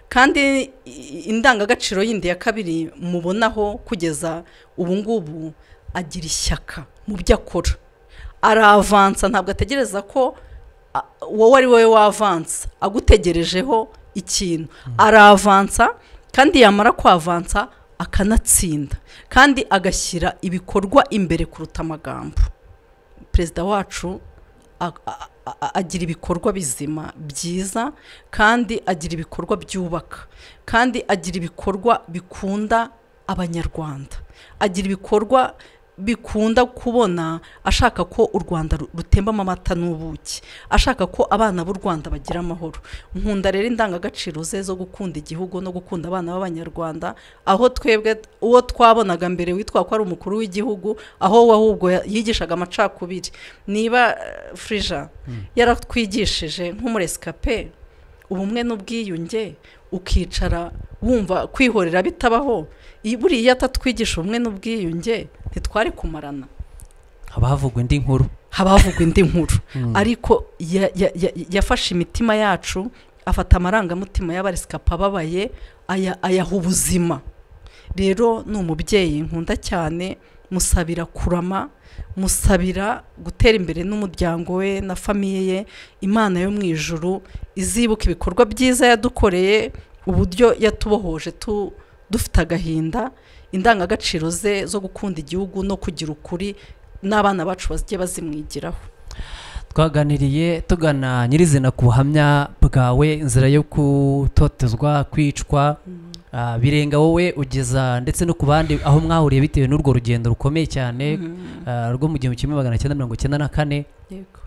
kandi i- indangagaciro yindi ya kabiri mubonaho kugeza ubu ngubu agira ishyaka mu byo akora aravansa ntabwo ategereza ko a- wowe ari wowe wavansa agutegerejeho ikintu aravansa kandi yamara kwavansa akanatsinda kandi agashyira ibikorwa imbere kuruta amagambo perezida wacu a- a- a- agira ibikorwa bizima byiza kandi agira ibikorwa byubaka kandi agira ibikorwa bikunda abanyarwanda agira ibikorwa bikunda kubona ashaka ko u rwanda ru- rutembamo amata n'ubuki ashaka ko abana b'u rwanda bagira amahoro nkunda rero indangagaciro ze zo gukunda igihugu no gukunda abana b'abanyarwanda aho twebwe uwo twabonaga mbere witwa ko ari umukuru w'igihugu aho we ahubwo ya- yigishaga amacakubiri niba eh, frija yaratwigishije nk'umuresikape ubumwe n'ubwiyunge ukicara wumva kwihorera bitabaho i- buriya atatwigisha ubumwe n'ubwiyunge ntitwari kumarana haba havugwa indi nkuru haba havugwa indi nkuru Mm. ariko ya- ya- ya- yafashe imitima yacu afata amarangamutima y'abarisikapi ababaye aya- ayaha ubuzima rero ni umubyeyi nkunda cyane musabira kurama musabira gutera imbere n'umuryango we na famiye ye imana yo mu ijuru izibuka ibikorwa byiza yadukoreye uburyo yatubohoje tu- dufite agahinda indangagaciro ze zo gukunda igihugu no kugira ukuri n'abana bacu bazajye bazimwigiraho twaganiriye tugana nyirizina ku buhamya bwawe inzira yo gutotezwa kwicwa ah, birenga wowe ugeza ndetse no ku bandi aho mwahuriye bitewe n'urwo rugendo rukomeye cyane ah, rwo mu gihumbi kimwe magana cyenda mirongo cyenda na kane yego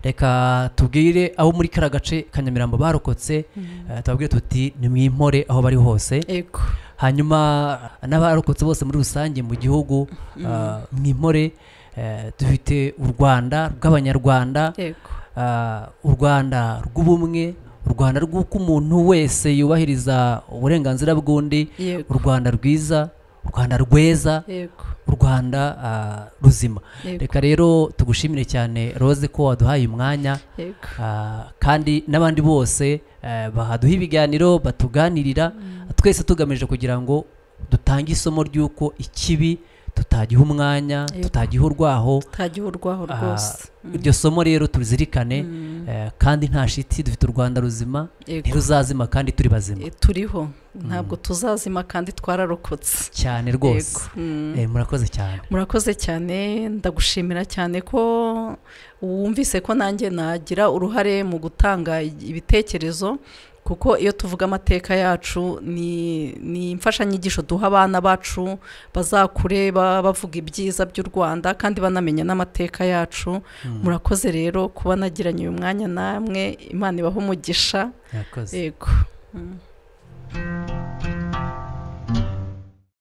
reka tubwire abo muri kariya gace ka nyamirambo barokotse ah, tubabwire tuti ni mwimpore aho bari hose yego hanyuma n'abarokotse bose muri rusange mu gihugu ah, mwimpore eh, dufite u rwanda rw'abanyarwanda yego Ah, u rwanda rw'ubumwe u rwanda rw'uko umuntu wese yubahiriza uburenganzira bw'undi u yego rwanda rwiza u rwanda rweza yego u rwanda ah, ruzima yego reka rero tugushimire cyane rose ko waduhaye umwanya yego Ah, kandi n'abandi bose eh, bahaduha ibiganiro batuganirira twese tugamije kugira ngo dutange isomo ry'uko ikibi tutagiha umwanya Yego. tutagiha urwaho tutagiho urwaho Ah, rwose Mm, iryo somo rero turizirikane mm, Eh, kandi nta shiti dufite u rwanda ruzima yego ntiruzazima kandi turi bazima Eh, turiho ntabwo tuzazima kandi twararokotse cyane rwose Yego. Mm. Eh, murakoze cyane murakoze cyane ndagushimira cyane ko wumvise ko nanjye nagira uruhare mu gutanga ibitekerezo kuko iyo tuvuga amateka yacu ni ni imfashanyigisho duha abana bacu bazakure ba- bavuga ibyiza by'u rwanda kandi banamenya n'amateka yacu murakoze rero kuba nagiranye uyu mwanya namwe imana ibaha umugisha murakoze yego Mm.